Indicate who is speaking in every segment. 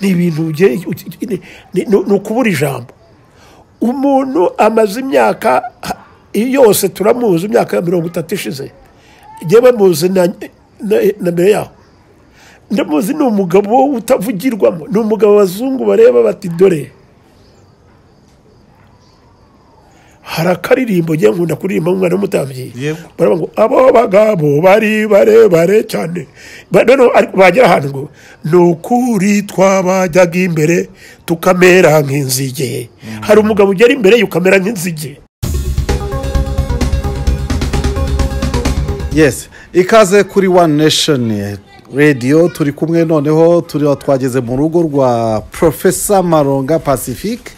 Speaker 1: ni ibintu ni ukubura ijambo umuntu amaze imyaka yose turamuzi imyaka ya mirongo itatu ishize yewe muzi na mbere yaho ndamuzi ni umugabo utavugirwamo ni umugabo abazungu bareba bati dore hari akaririmbo ngiye nkunda kuririmba umwana w'umutambyi baravuga ngo abo bagabo bari barebare cyane bagera ahantu ngo ni ukuri twabajyaga imbere tukamera nk'inzige hari umugabo ugera imbere ye ukamera nk'inzige
Speaker 2: yesi ikaze kuri wani nesheni radiyo turi kumwe noneho turiho twageze mu rugo rwa porofesa maronga pacifique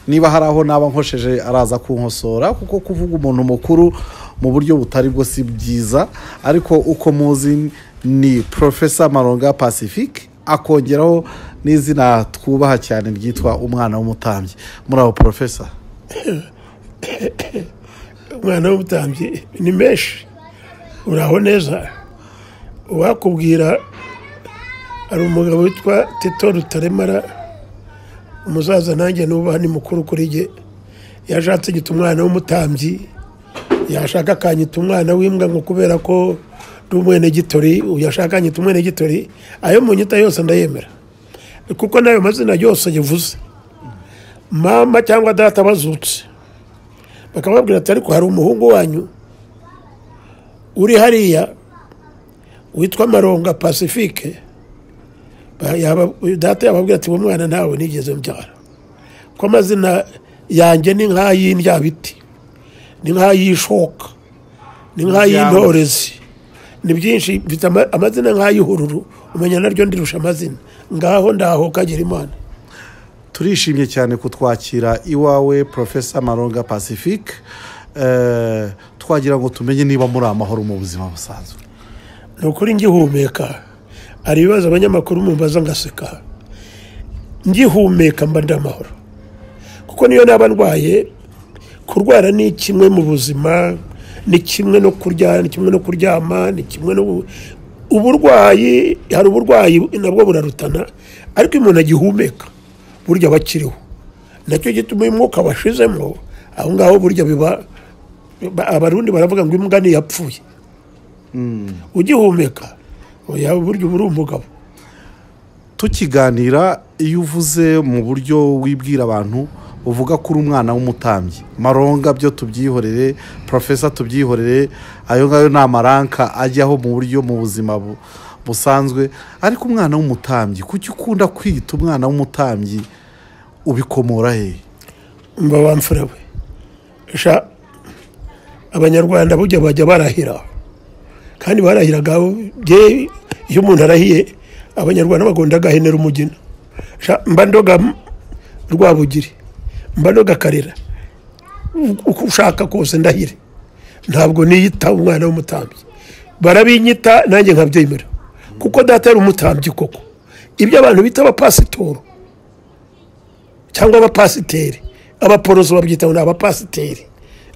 Speaker 2: niba hari aho naba nkosheje araza kunkosora kuko kuvuga umuntu mukuru mu buryo butari bwo si byiza ariko uko muzi ni porofesa maronga pacifique akongeraho n'izina twubaha cyane ryitwa umwana w'umutambyi muri abo porofesa
Speaker 1: umwana w'umutambyi ni menshi uraho neza uwakubwira hari umugabo witwa tito rutaremara umusaza nanjye nubaha ni mukuru kuri jye yashatse agita umwana w'umutambyi yashaka akanyita umwana w'imbwa ngo kubera ko ndi umwenegitori yashaka akanyita umwenegitori ayo mu nyita yose ndayemera kuko n'ayo mazina yose yivuze mama cyangwa data bazutse bakababwira ati ariko hari umuhungu wanyu uri hariya witwa maronga pacifique data yababwira ati mwana nawe nigeze mbyara ko amazina yanjye ni nk'ay'indyabiti ni nk'ay'ishoka ni nk'ay'intorezi ni byinshi mfite amazina nk'ay'ihururu umenya naryo ndirusha amazina ngaho ndaho kagira imana
Speaker 2: turishimye cyane kutwakira iwawe porofesa maronga pacifique twagira ngo tumenye niba muri amahoro mu buzima busanzwe
Speaker 1: ni ukuri ngihumeka hari ibibazo abanyamakuru mumbaza ngaseka ngihumeka mba ndi amahoro kuko niyo naba ndwaye kurwara ni kimwe mu buzima ni kimwe no kurya ni kimwe no kuryama ni kimwe no uburwayi hari uburwayi nabwo burarutana ariko iyo umuntu agihumeka burya aba akiriho nacyo gituma uyu mwuka washizemo aho ngaho burya biba abarundi baravuga ngo imbwa ntiyapfuye ugihumeka yaba uburyo uba uri umugabo
Speaker 2: tukiganira iyo uvuze mu buryo wibwira abantu uvuga ko uri umwana w'umutambyi maronga byo tubyihorere porofesa tubyihorere ayo ngayo ni amaranka ajyaho mu buryo mu buzima busanzwe ariko umwana w'umutambyi kuki ukunda kwita umwana w'umutambyi ubikomora he
Speaker 1: mba wamfurewe abanyarwanda bujya bajya barahira kandi barahiraga iyo umuntu arahiye abanyarwanda bagomba agahenera umugina mba ndoga rwabugiri mba ndoga karera uko ushaka kose ndahire ntabwo niyita umwana w'umutambyi barabinyita nanjye nkabyemera kuko data yari umutambyi koko ibyo abantu bita abapasitoro cyangwa abapasiteri abaporoso babyita ngo ni abapasiteri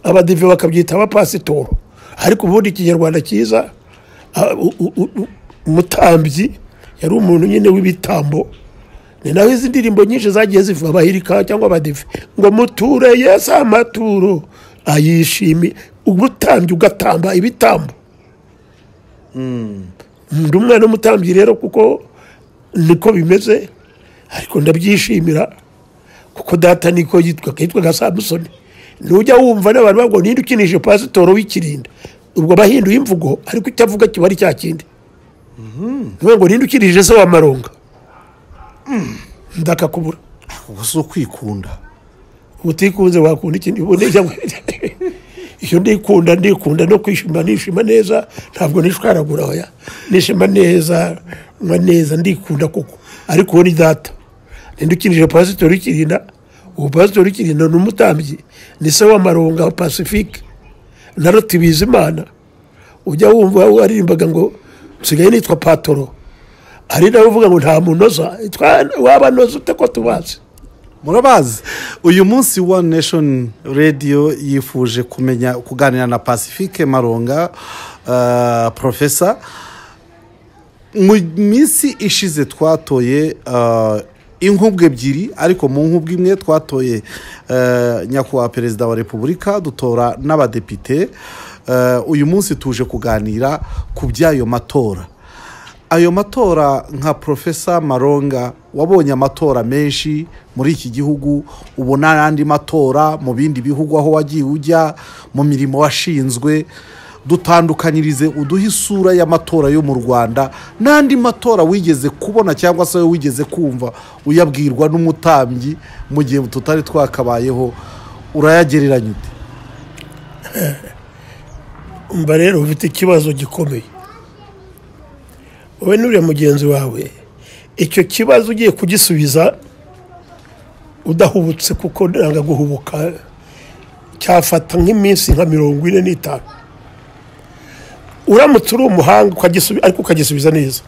Speaker 1: abadive bakabyita abapasitoro ariko ubundi ikinyarwanda cyiza umutambyi yari umuntu nyine w'ibitambo ni naho izi ndirimbo nyinshi zagiye zivuga abahirika cyangwa abadive ngo muture yesi amaturo ayishimiye umutambyi ugatamba ibitambo ndi umwana w'umutambyi rero kuko niko bimeze ariko ndabyishimira kuko data niko yitwaga yitwaga samusoni ntujya wumva n'abantu bavuga ngo ninde ukinije pasitoro w'ikirinda ubwo aba ahinduye imvugo ariko icyo avuga kiba ari cya kindi ngo ninde ukinije se wa maronga ndakakubura
Speaker 2: ubwo si ukwikunda
Speaker 1: utikunze wakunda ikindi iyo ndikunda ndikunda no kwishima nishima neza ntabwo nishwaragura oya nishima neza nywa neza ndikunda koko ariko uwo ni data ninde ukinije pasitoro w'ikirinda ubu pasitori w'ikirinda ni umutambyi ni se w'amaronga wa pacifique na Bizimana ujya wumva waririmbaga ngo nsigaye nitwa patoro ari nawe uvuga ngo nta munoza waba noza ute ko tubazi
Speaker 2: murabazi uyu munsi wa nesheni radiyo yifuje kumenya kuganira na pacifique maronga porofesa mu minsi ishize twatoye ah, inkubwe ebyiri ariko mu nkubwe imwe twatoye eh, nyakubahwa perezida wa repubulika dutora n'abadepite Eh, uyu munsi tuje kuganira ku by'ayo matora ayo matora nka profesa maronga wabonye amatora menshi muri iki gihugu ubona n'andi matora mu bindi bihugu aho wagiye ujya mu mirimo washinzwe dutandukanyirize uduhe isura y'amatora yo mu rwanda n'andi matora wigeze kubona cyangwa se wowe wigeze kumva uyabwirwa n'umutambyi mu gihe tutari twakabayeho urayagereranya ute
Speaker 1: umva rero ufite ikibazo gikomeye wowe n'uriya mugenzi wawe icyo kibazo ugiye kugisubiza udahubutse kuko ntabwo guhubuka cyafata nk'iminsi nka mirongo ine n'itanu uramutse uri umuhanga ukagisubi- ariko ukagisubiza neza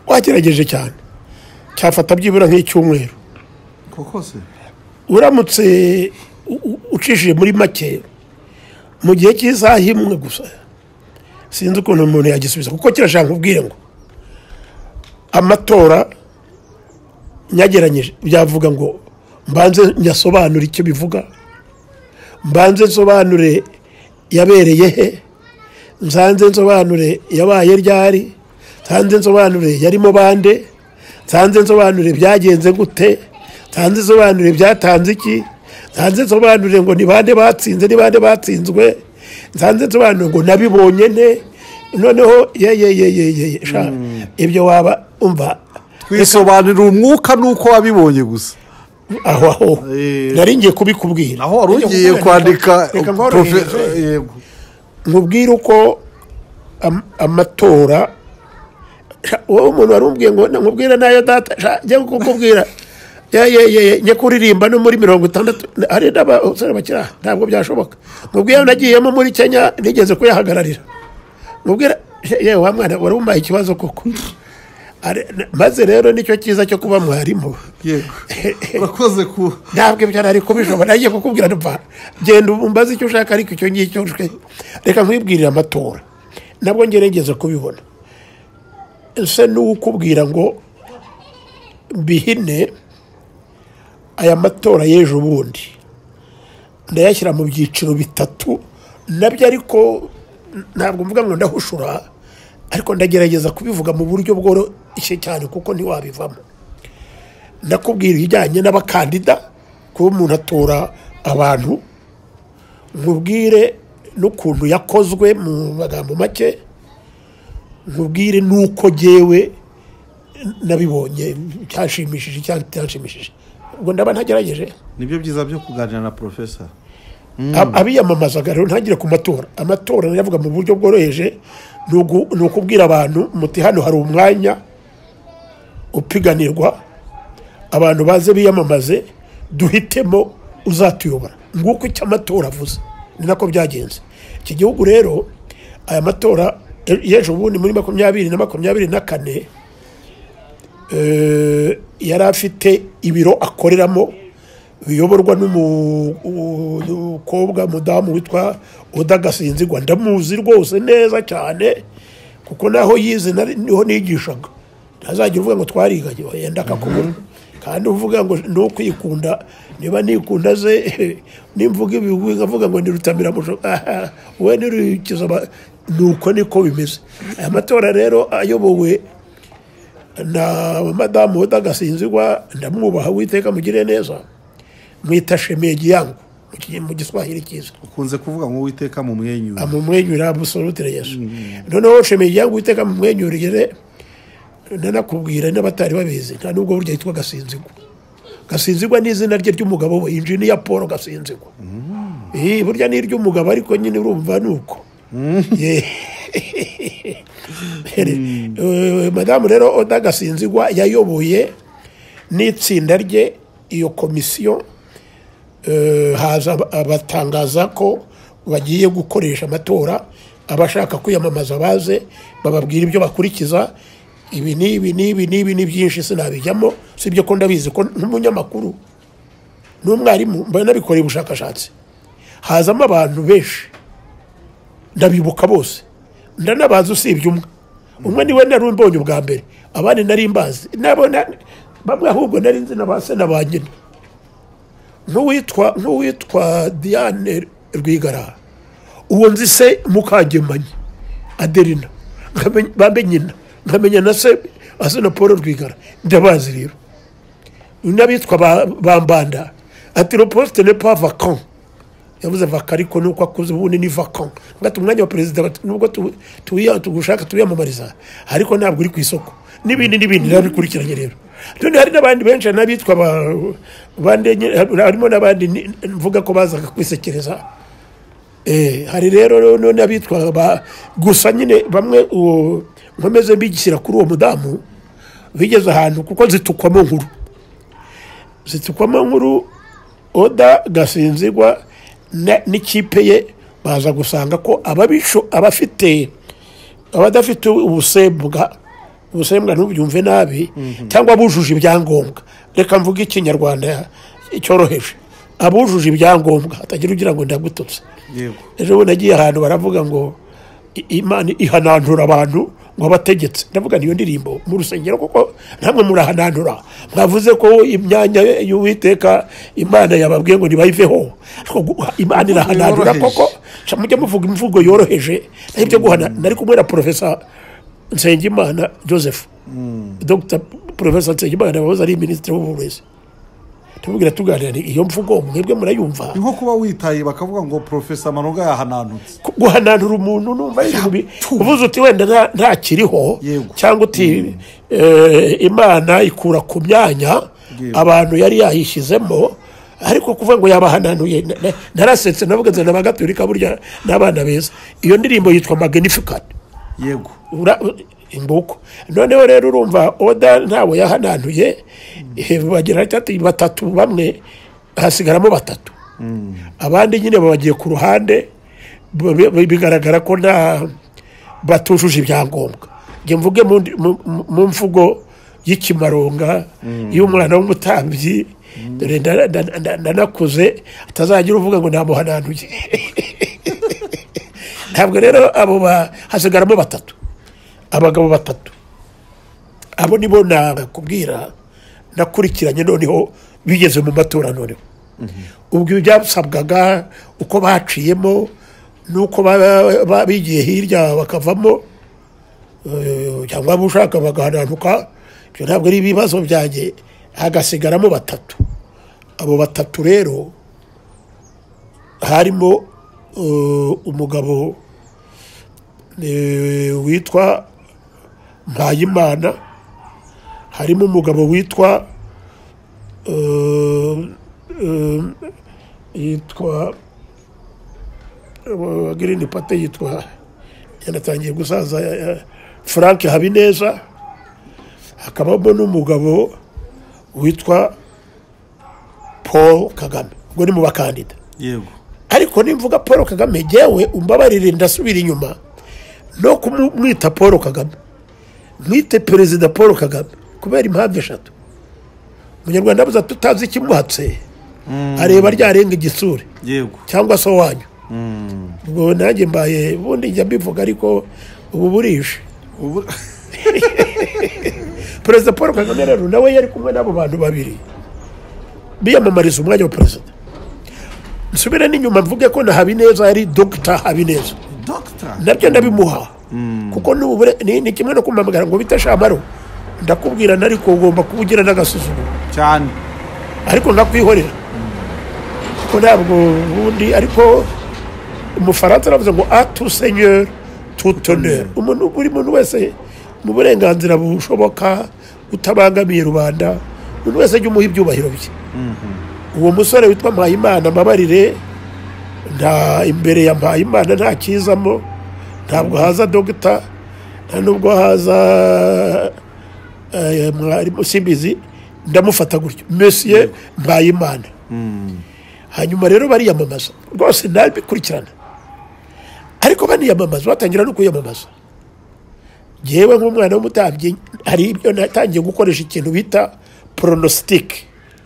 Speaker 1: wagerageje cyane cyafata byibura nk'icyumweru
Speaker 2: koko se
Speaker 1: uramutse u- u- ucishije muri make mu gihe cy'isaha imwe gusa sinzi ukuntu umuntu yagisubiza kuko kirashaka kubwira ngo amatora nyageranyije byavuga ngo mbanze nyasobanure icyo bivuga mbanze nsobanure yabereye he nsanze nsobanure yabaye ryari nsanze nsobanure yarimo bande nsanze nsobanure byagenze gute nsanze nsobanure byatanze iki nsanze nsobanure ngo ni bande batsinze ni bande batsinzwe nsanze nsobanure ngo nabibonye nte noneho ye ye ye ye ye ye sha ibyo waba umva
Speaker 2: twisobanurira umwuka n'uko wabibonye gusa
Speaker 1: aho aho
Speaker 2: Eh.
Speaker 1: nari ngiye kubikubwira
Speaker 2: aho wari ugiye
Speaker 1: Reka
Speaker 2: kwandika
Speaker 1: reka
Speaker 2: profe-
Speaker 1: nkorohereze.
Speaker 2: yego
Speaker 1: nkubwire uko am- amatora sha, wowe umuntu wari umbwiye ngo nkubwire nayo data sha, njye kukubwira ye ye ye ye, njye kuririmba no muri mirongo itandatu hari n'abasore bakiri aha ntabwo byashoboka nkubwire nagiyemo muri kenya nigeze kuyahagararira nkubwire she, yewe wa mwana wari umuhaye ikibazo koko Are- na- maze rero nicyo cyiza cyo kuba mwarimu
Speaker 2: yego urakoze ku
Speaker 1: ntabwo ibyo nari kubishobora nagiye kukubwira nva genda umbaze icyo ushaka ariko icyo ngicyo nshwe reka nkwibwirire amatora nabwo ngerageza kubibona ese n'uwukubwira ngo mbihine aya matora y'ejo bundi ndayashyira mu byiciro bitatu nabyo ariko ntabwo mvuga ngo ndahushura ariko ndagerageza kubivuga mu buryo bworoshye cyane kuko ntiwabivamo ndakubwira ibijyanye n'abakandida kuba umuntu atora abantu nkubwire n'ukuntu yakozwe mu magambo make nkubwire n'uko ngewe nabibonye cyashimishije cyangwa cyashimishije ubwo ndaba ntagerageje
Speaker 2: nibyo byiza byo kuganira na profesa
Speaker 1: Ab- abiyamamazaga rero ntagire ku matora amatora ndavuga mu buryo bworoheje ni ugu- ni ukubwira abantu muti hano hari umwanya upiganirwa abantu baze biyamamaze duhitemo uzatuyobora nguko icyo amatora avuze ni nako byagenze iki gihugu rero aya matora e- y'ejo bundi muri makumyabiri na makumyabiri na kane eh, yari afite ibiro akoreramo biyoborwa n'umukobwa mudamu witwa udagasinzigwa ndamuzi rwose neza cyane kuko naho yize nari- niho nigishaga ntazajya uvuga ngo twariganye yenda akakubura kandi uvuga ngo ni ukwikunda niba nikunda ze nimvuga ibigwi nkavuga ngo ni rutamiramo we ntirukiza ni uko niko bimeze aya matora rero ayobowe na madamu udagasinzirwa ndamwubaha witeka mugire neza mwita shemiye giyangu mu ki- mu giswahili cyiza
Speaker 2: ukunze kuvuga ngo uwiteka mu mwenyura
Speaker 1: amumwenyura busolutire yesu noneho shemiye giyangu witeka mumwenyurire nanakubwira n'abatari babizi nta nubwo burya yitwa gasinzirwa gasinzirwa ni izina rye ry'umugabo we injiniya paul gasinzirwa Eh, burya ni iry'umugabo ariko nyine urumva ni uko Yeah. Eh, madamu rero oda gasinzigwa yayoboye n'itsinda rye iyo komisiyo eh, haza ab- abatangaza ko bagiye gukoresha amatora abashaka kwiyamamaza baze bababwira ibyo bakurikiza ibi ni ibi ni ibi ni ibi ni byinshi sinabijyamo si ibyo ko ndabizi ko nk'umunyamakuru n'umwarimu mba nabikoreye ubushakashatsi hazamo abantu benshi ndabibuka bose ndanabaza usibye umwe umwe niwe nari mbonye ubwa mbere abandi nari mbazi nabo na- bamwe ahubwo nari nzi na ba se na ba nyina nk'uwitwa nk'uwitwa diane rwigara uwo nzi se mukagemanyi aderina nkamenya- bambe nyina nkamenya na se asa na paul rwigara ndabazi rero n'abitwa ba- bambanda ati roposite ne pa vacan yavuze vaka ariko nuko akuze ubundi ni vacan ngati umwanya wa perezida bati- nubwo tu- tuwiya- tugushaka tuwiyamamariza ariko ntabwo uri ku isoko n'ibindi n'ibindi narabikurikiranye rero none hari n'abandi benshi hari n'abitwa ba- bande nyine- harimo n'abandi ni- mvuga ko bazaga kwisekereza Eh, hari rero no- n'abitwa ba- gusa nyine bamwe uwo nkomeze mbigishyira kuri uwo mudamu bigeze ahantu kuko zitukwamo nkuru zitukwamo nkuru oda gasinzigwa na- n'ikipe ye baza gusanga ko ababisho abafite abadafite ubusembwa ubusembwa ntubyumve nabi cyangwa bujuje ibyangombwa reka mvuge ikinyarwanda cyoroheje abujuje ibyangombwa hatagira ugira ngo ndagututse
Speaker 2: yego
Speaker 1: ejo bundi nagiye ahantu baravuga ngo i- imana ihanantura abantu ngo abategetse ndavuga niyo ndirimbo mu rusengero kuko namwe murahanantura mwavuze ko imyanya y'uwiteka imana yababwiye ngo ntibayiveho ariko gu- imana irahanantura
Speaker 2: Yoroheje.
Speaker 1: koko Ca mujye muvuga imivugo yoroheje nibyo guhana nari kumwe na profesa nsengimana joseph dr profesa nsengimana wahoze ari minisitiri w'uburezi tubwira tuganira ni iyo mvugo mwebwe murayumva
Speaker 2: ni nko kuba witaye bakavuga ngo porofesa maronga yahananutse
Speaker 1: guhananura umuntu numva yishimye
Speaker 2: Yapfuye.
Speaker 1: uvuze uti wenda nta- ntakiriho
Speaker 2: Yego.
Speaker 1: cyangwa uti eh, imana ikura ku myanya
Speaker 2: Yego.
Speaker 1: abantu yari yayishyizemo ariko kuvuga ngo yabahananuye na- na- narasetse navuga nzana abagaturika burya n'abana beza iyo ndirimbo yitwa magnificat
Speaker 2: yego
Speaker 1: ura- inguko noneho rero urumva oda ntawe yahanantuye eh, bagira batatu- batatu bamwe hasigaramo batatu abandi nyine babagiye ku ruhande b- b- bigaragara ko nta batujuje ibyangombwa njye mvuge mu ndi- mu- mu mu mvugo y'ikimaronga y'umwana w'umutambyi dore nda- nda- nda- ndanakuze atazagira uvuga ngo namuhanantuye ntabwo rero abo ba- hasigaramo batatu abagabo batatu abo nibo nakubwira nakurikiranye noneho bigeze mu matora noneho ubwo ibi byasabwaga uko baciyemo n'uko ba- ba- bigiye hirya bakavamo eh, cyangwa waba ushaka bagahananuka ibyo ntabwo ari ibibazo byanjye hagasigaramo batatu abo batatu rero harimo eh, umugabo eh, witwa mpayimana harimo umugabo witwa eh, eh, yitwa eh, girini pate yitwa yanatangiye gusaza eh, eh, frank habineza hakabamo n'umugabo witwa paul kagame ubwo ni mu bakandida
Speaker 2: yego
Speaker 1: ariko nimvuga paul kagame jyewe umbabarire ndasubira inyuma no kumwita paul kagame mwite perezida paul kagame kubera impamvu eshatu umunyarwanda abuze tutazi ikimwatse areba ryarenga igisure
Speaker 2: yego
Speaker 1: cyangwa se wanyu ubwo nanjye mbaye ubundi njya mbivuga ariko ubu burije
Speaker 2: ubu
Speaker 1: perezida paul kagame rero nawe yari kumwe n'abo bantu babiri biyamamariza umwanya wa perezida nsubire n'inyuma mvuge ko na habineza yari dogita habineza
Speaker 2: dogita
Speaker 1: nabyo ndabimuha kuko n'ubure- ni ni kimwe no kumamagara ngo bite shamaro ndakubwira ariko ugomba kuba ugira n'agasuzuguro
Speaker 2: cyane
Speaker 1: ariko ndakwihorera kuko ntabwo ubundi ariko umufaransa aravuze ngo atusenyeri tutoneri umuntu buri muntu wese mu burenganzira bushoboka utabangamiye rubanda umuntu wese ajya umuha ibyubahiro bye uwo musore witwa mpayimana amabarire nta imbere ya mpayimana nta kizamo ntabwo haza dogita nta nubwo haza eh, mwarimu simbizi ndamufata gutyo mesiye mpayimana hanyuma rero bariyamamaza rwose nabikurikirana ariko baniyamamaza batangira no kwiyamamaza ngewe nk'umwana w'umutambyi hari ibyo natangiye gukoresha ikintu bita poronositike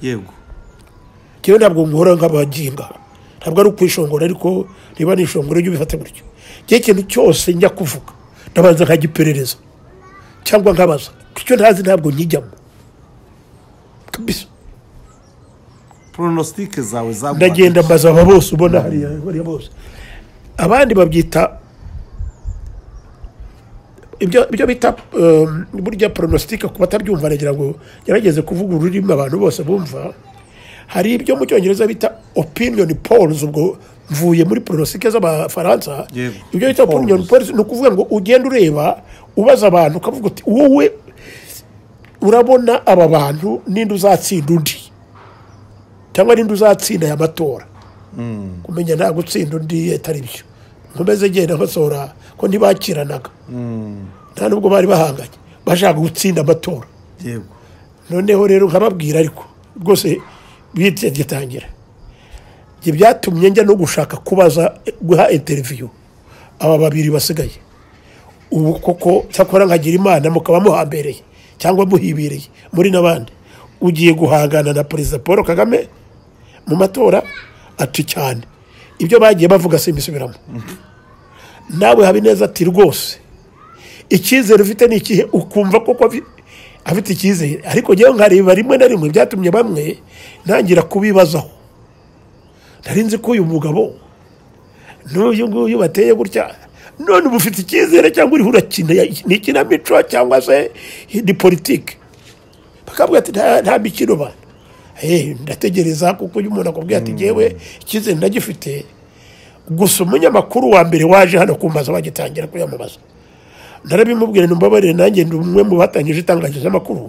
Speaker 2: yego
Speaker 1: ngewe ntabwo nkora nk'abaginga ntabwo ari ukwishongora ariko niba ni ishongora jya ubifata gutyo ngewe ikintu cyose njya kuvuga ndabanza nkagiperereza cyangwa nkabaza icyo ntazi ntabwo nkijyamo kabisa
Speaker 2: poronositike zawe zaguha
Speaker 1: ndagenda mbaza aba bose ubona hariya hariya bose abandi babyita ibyo ibyo bita um, burya poronositike ku batabyumva nagira ngo gerageze kuvuga ururimi abantu bose bumva hari ibyo mu cyongereza bita opinion polls ubwo mvuye muri poronositike z'abafaransa
Speaker 2: Yego.
Speaker 1: ibyo bita opinion polls ni ukuvuga ngo ugenda ureba ubaza abantu ukavuga uti wowe urabona aba bantu ninde uzatsinda undi cyangwa ninde uzatsinda aya matora kumenya nta gutsinda undi atari byo nkomeze genda basohora ko ntibakiranaga nta nubwo bari bahanganye bashaka gutsinda amatora
Speaker 2: yego
Speaker 1: noneho rero nkababwira ariko rwose bite gitangira ibyo byatumye njya no gushaka kubaza guha interiviyu aba babiri basigaye ubu koko cyakora nkagira imana mukaba muhambereye cyangwa muhibereye muri n'abandi ugiye guhangana na perezida paul kagame mu matora ati cyane ibyo bagiye bavuga simbisubiramo nawe habineza ati rwose icyizere ufite ni ikihe ukumva koko afi- afite icyizere ariko ngewe nkareba rimwe na rimwe byatumye bamwe ntangira kubibazaho nari nzi ko uyu mugabo n'uyu nguyu bateye gutya none uba ufite icyizere cyangwa uriho urakina ni ikinamico cyangwa se ni politiki bakavuga ati "Nta- nta mikino bana Eh, ndategereza kuko uyu muntu akubwira ati ngewe icyizere ndagifite gusa umunyamakuru wa mbere waje hano kumbaza bagitangira kuyamamaza narabimubwira nimbabarire nanjye ndi umwe mu batangije itangazamakuru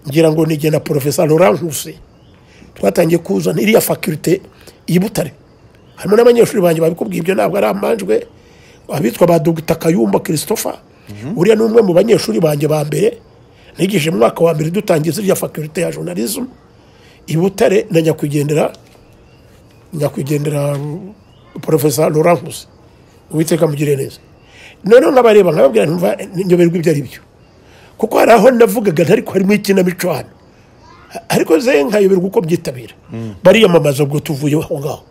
Speaker 1: ngira ngo ni jye na porofesa laurent nkusi twatangiye kuzana iriya fakirite y'i butare harimo n'abanyeshuri banjye babikubwiye ibyo ntabwo ari amanjwe abitwa ba dogita kayumba christopher uriya ni umwe mu banyeshuri banjye ba mbere nigije mu mwaka wa mbere dutangiza iriya fakirite ya journalism i butare na nyakwigendera nyakwigendera porofesa laurent nkusi uwiteka mugire neza noneho nkabareba nkababwira ntumva nyoberwa ibyo ari byo kuko hari aho navugaga ntariko harimo ikinamico hano ariko ze nkayoberwa uko byitabira bariyamamaza ubwo tuvuye aho ngaho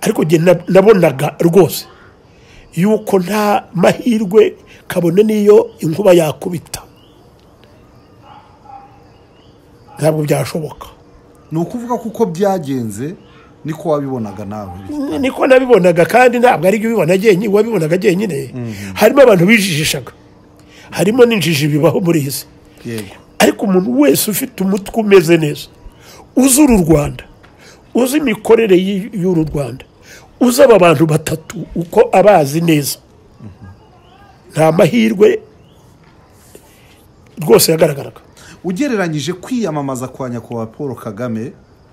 Speaker 1: ariko njye na- nabonaga rwose yuko nta mahirwe kabone n'iyo inkuba yakubita ntabwo byashoboka
Speaker 2: ni ukuvuga ko uko byagenze niko wabibonaga nawe
Speaker 1: niko nabibonaga kandi ntabwo ari byo ubibona jyenyine uwabibonaga jyenyine harimo abantu bijijishaga harimo n'injiji bibaho muri iyi si
Speaker 2: yego
Speaker 1: ariko umuntu wese ufite umutwe umeze neza uzi uru rwanda uzi imikorere y- y'uru rwanda uzi aba bantu batatu uko abazi neza nta mahirwe rwose yagaragaraga
Speaker 2: ugereranyije kwiyamamaza kwa nyakubahwa paul kagame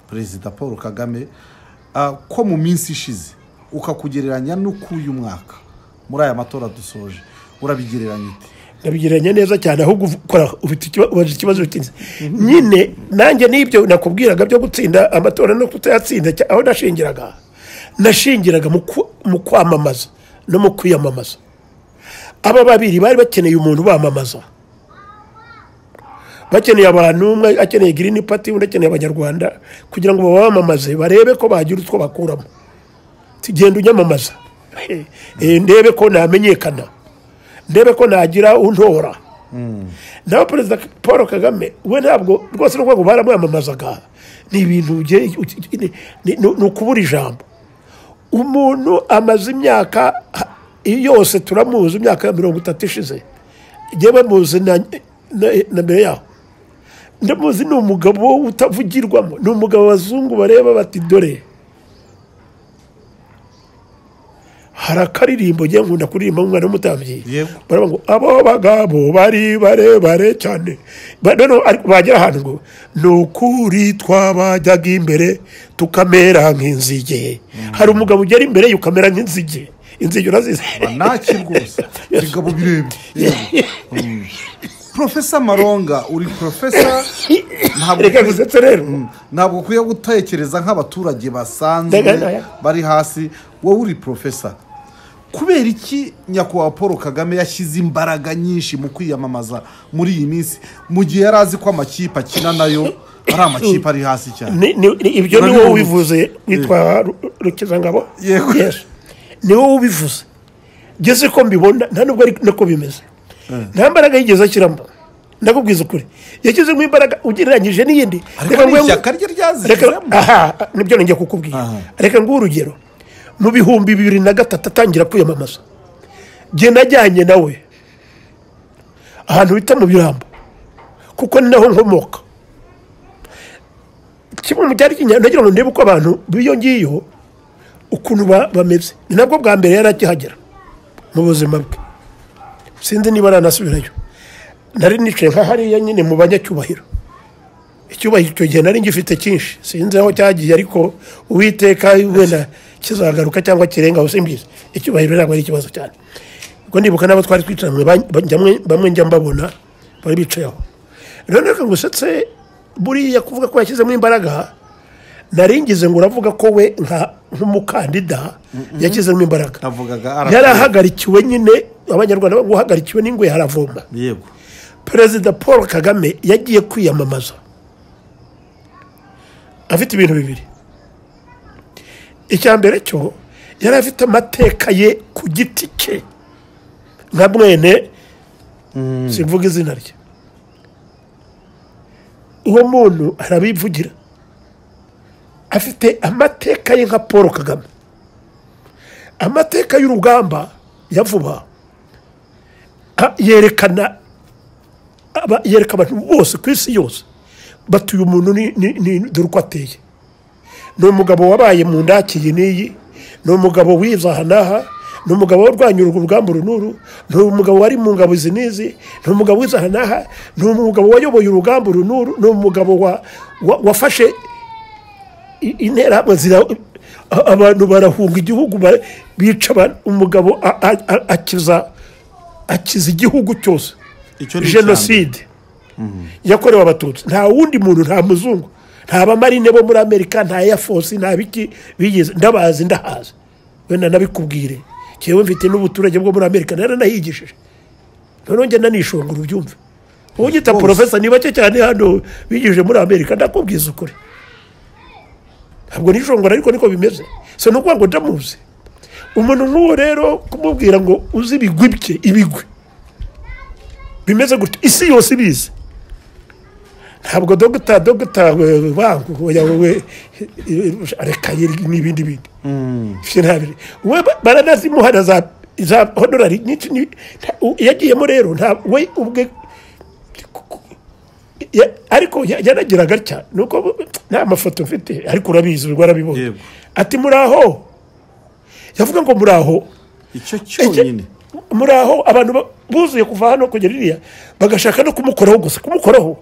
Speaker 2: perezida paul kagame ah, ko mu minsi ishize ukakugereranya n'uk'uyu mwaka muri aya matora dusoje urabigereranya ute
Speaker 1: ndabigereranya neza cyane ahubwo ukora ufite ikiba- ubaza ikibazo utinze nyine nanjye n'ibyo nakubwiraga byo gutsinda amatora no kutayatsinda cya- aho nashingiraga nashingiraga mu ku- mu kwamamaza no mu kwiyamamaza aba babiri bari bakeneye umuntu ubamamaza bakeneye abantu umwe akeneye girini pati undi akeneye abanyarwanda kugira ngo babamamaze barebe ko bagira utwo bakuramo tugenda unyamamaza Eh, ndebe ko namenyekana ndebe ko nagira untora nawe perezida paul kagame we ntabwo rwose n'ubwo ngo baramwamamazaga ni ibintu ugiye- uki- ni- ni ni ukubura ijambo umuntu amaze imyaka ha- yose turamuzi imyaka mirongo itatu ishize njyewe muzi na, na, na mbere yaho ndamuzi ni umugabo utavugirwamo ni umugabo abazungu bareba bati dore hari akaririmbo njyewe nkunda kuririmba umwana w'umutambyi
Speaker 2: Yewe.
Speaker 1: baravuga ngo abo bagabo bari barebare cyane Ba- noneho ariko bagera ahantu ngo ni ukuri twabajyaga imbere tukamera nk'inzige hari umugabo ugera imbere ye ukamera nk'inzige inzige urazizi
Speaker 2: naki rwose bigabo birebire Mm. profesa maronga uri profesa ntabwo
Speaker 1: reka gusetse rero
Speaker 2: ntabwo ukwiye gutekereza nk'abaturage basanzwe
Speaker 1: Ndega- oya.
Speaker 2: bari hasi wowe uri profesa kubera iki nyakubahwa paul kagame yashyize imbaraga nyinshi mu kwiyamamaza muri iyi minsi mu gihe yari azi ko amakipe akina nayo ari amakipe ari hasi cyane
Speaker 1: Ni- ni- ni- ibyo ni
Speaker 2: Urabibona?
Speaker 1: wowe ubivuze witwa Ru- rukizangabo
Speaker 2: Yego.
Speaker 1: Yes. ni wowe ubivuze ngeze ko mbibona nta nubwo ari nako bimeze nta mbaraga yigeze ashyiramo ndakubwiza ukuri yashyizemo imbaraga ugereranyije n'iyindi
Speaker 2: Ariko ni
Speaker 1: ngwe-
Speaker 2: ishyaka rye ryazishyizemo.
Speaker 1: reka aha nibyo nongeye kukubwira
Speaker 2: Aha.
Speaker 1: reka nguhe urugero mu bihumbi bibiri na gatatu atangira kwiyamamaza njye najyanye nawe ahantu bita mu birambo kuko ni naho nkomoka kimwe mu cyari kinyarwanda nagira ngo ndebe uko abantu b'iyo ngiyo ukuntu ba- bameze ni nabwo bwa mbere yari akihagera mu buzima bwe sinzi niba aranasubirayo nari nicaye nka hariya nyine mu banyacyubahiro icyubahiro icyo gihe nari ngifite cyinshi sinzi aho cyagiye ariko uwiteka wenda kizagaruka cyangwa kirengaho simbizi icyubahiro ntabwo ari ikibazo cyane ubwo ndibuka n'abo twari twicaranye ba- ba- njya- bamwe njya mbabona bari bicaye aho rero reka ngusetse buriya kuvuga ko yashyizemo imbaraga nari ngize ngo uravuga ko we nka- nk'umukandida yashyizemo imbaraga
Speaker 2: navugaga aravuga.
Speaker 1: yari ahagarikiwe nyine abanyarwanda bavuga ngo uhagarikiwe n'ingwe haravoma
Speaker 2: yego
Speaker 1: perezida paul kagame yagiye kwiyamamaza afite ibintu bibiri icya mbere cyo yari afite amateka ye ku giti cye nka mwene simvuga izina rye uwo muntu arabivugira afite amateka ye nka paul kagame amateka y'urugamba ya vuba a- yerekana aba- yereka abantu bose ku isi yose batuye umuntu ni- ni- ni- dore uko ateye ni umugabo wabaye mu ndaki iyi n'iyi ni umugabo wizaha n'aha ni umugabo warwanya urwo rugamba uru n'uru ni umugabo wari mu ngabo izi n'izi ni umugabo wizaha n'aha ni umugabo wayoboye urugamba uru n'uru ni umugabo wa- wa- wafashe i- interahamwe zira a- abantu barahunga igihugu ba- bica abantu. umugabo a- a- a- akiza akiza igihugu cyose
Speaker 2: icyo ni icya
Speaker 1: jenoside yakorewe abatutsi nta wundi muntu nta muzungu nta bamarine bo muri amerika nta eyafosi nta biki bigeze ndabazi ndahazi wenda nabikubwire ngewe mfite n'ubuturage bwo muri amerika naranahigishije noneho njye nanishongora ubyumve wowe ugita
Speaker 2: Bose.
Speaker 1: porofesa ni bake cyane hano bigije muri amerika ndakubwiza ukuri ntabwo nishongora ariko niko bimeze si ni ukuvuga ngo ndamuzi umuntu nk'uwo rero kumubwira ngo uzi ibigwi bye ibigwi bimeze gutya isi yose ibizi ntabwo dogita dogita we- wangu oya wowe reka yeri- n'ibindi bindi Fye ntabiri we ba- baranazimuha na za za hodorari nyinshi ni- nta- u- yagiyemo rero nta we ubwe Ya- ariko ya- yanagiraga atya nuko bu- nta mafoto mfite ariko urabizi ubwo warabibonye
Speaker 2: Yego.
Speaker 1: ati muri aho yavuga ngo muri aho
Speaker 2: icyo cyonyine
Speaker 1: muri aho abantu ba- buzuye kuva hano kugera iriya bagashaka no kumukoraho gusa kumukoraho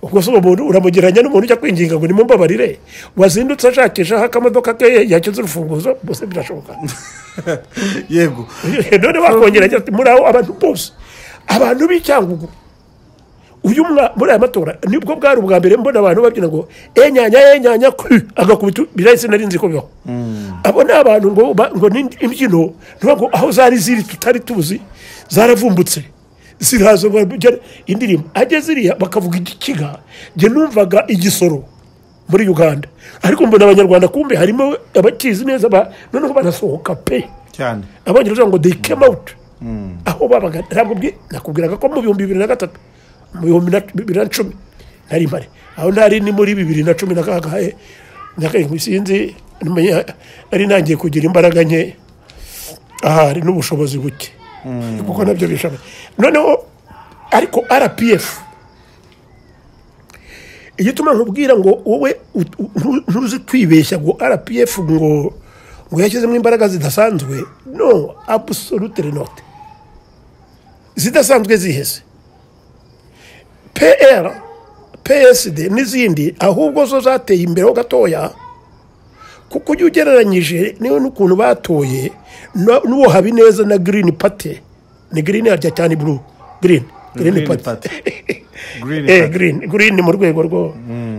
Speaker 1: ubwo se uwo muntu uramugereranya n'umuntu ujya kwinginga ngo nimumbabarire wazindutse ashakisha aho akamodoka ke yakize urufunguzo bose birashoboka
Speaker 2: yego
Speaker 1: none wakongera agira ati muri aho abantu bose abantu b'icyangugu uyu mwa muri aya matora nibwo bwari ubwa mbere mbona abantu babyina ngo enyanya enyanya kuri agakubita birahise nari nzi ko bibaho abo ni abantu ngo ba- ngo ni imbyino ntibavuga ngo aho zari ziri tutari tuzi zaravumbutse ziraza barabugera indirimbo ageze iriya bakavuga igikiga njye numvaga igisoro muri uganda ariko mbona abanyarwanda kumbe harimo abakizi neza ba- noneho barasohoka pe
Speaker 2: cyane
Speaker 1: abongereza ngo they came out aho babaga ntabwo bwi- nakubwiraga ko mu bihumbi bibiri na gatatu mu bihumbi na- bibiri na cumi nari mpari aho nari ni muri bibiri na cumi na kangahe nakarindwi sinzi ntumenya- nari ntangiye kugira imbaraga nke ahari n'ubushobozi buke kuko nabyo bishoboye noneho ariko rpf igituma nkubwira ngo wowe ut- ntu- ntuzi kwibeshya ngo rpf ngo ngo yashyizemo imbaraga zidasanzwe no absolute not zidasanzwe ziheze pr psd n'izindi ahubwo zo zateye imbere ho gatoya kuko ujya ugereranyije niwe n'ukuntu batoye na- n'uwo habineza na green party ni green harya cyane blue green green
Speaker 2: Green
Speaker 1: party
Speaker 2: Party. Green
Speaker 1: Eh,
Speaker 2: Party.
Speaker 1: green green mu rwego rwo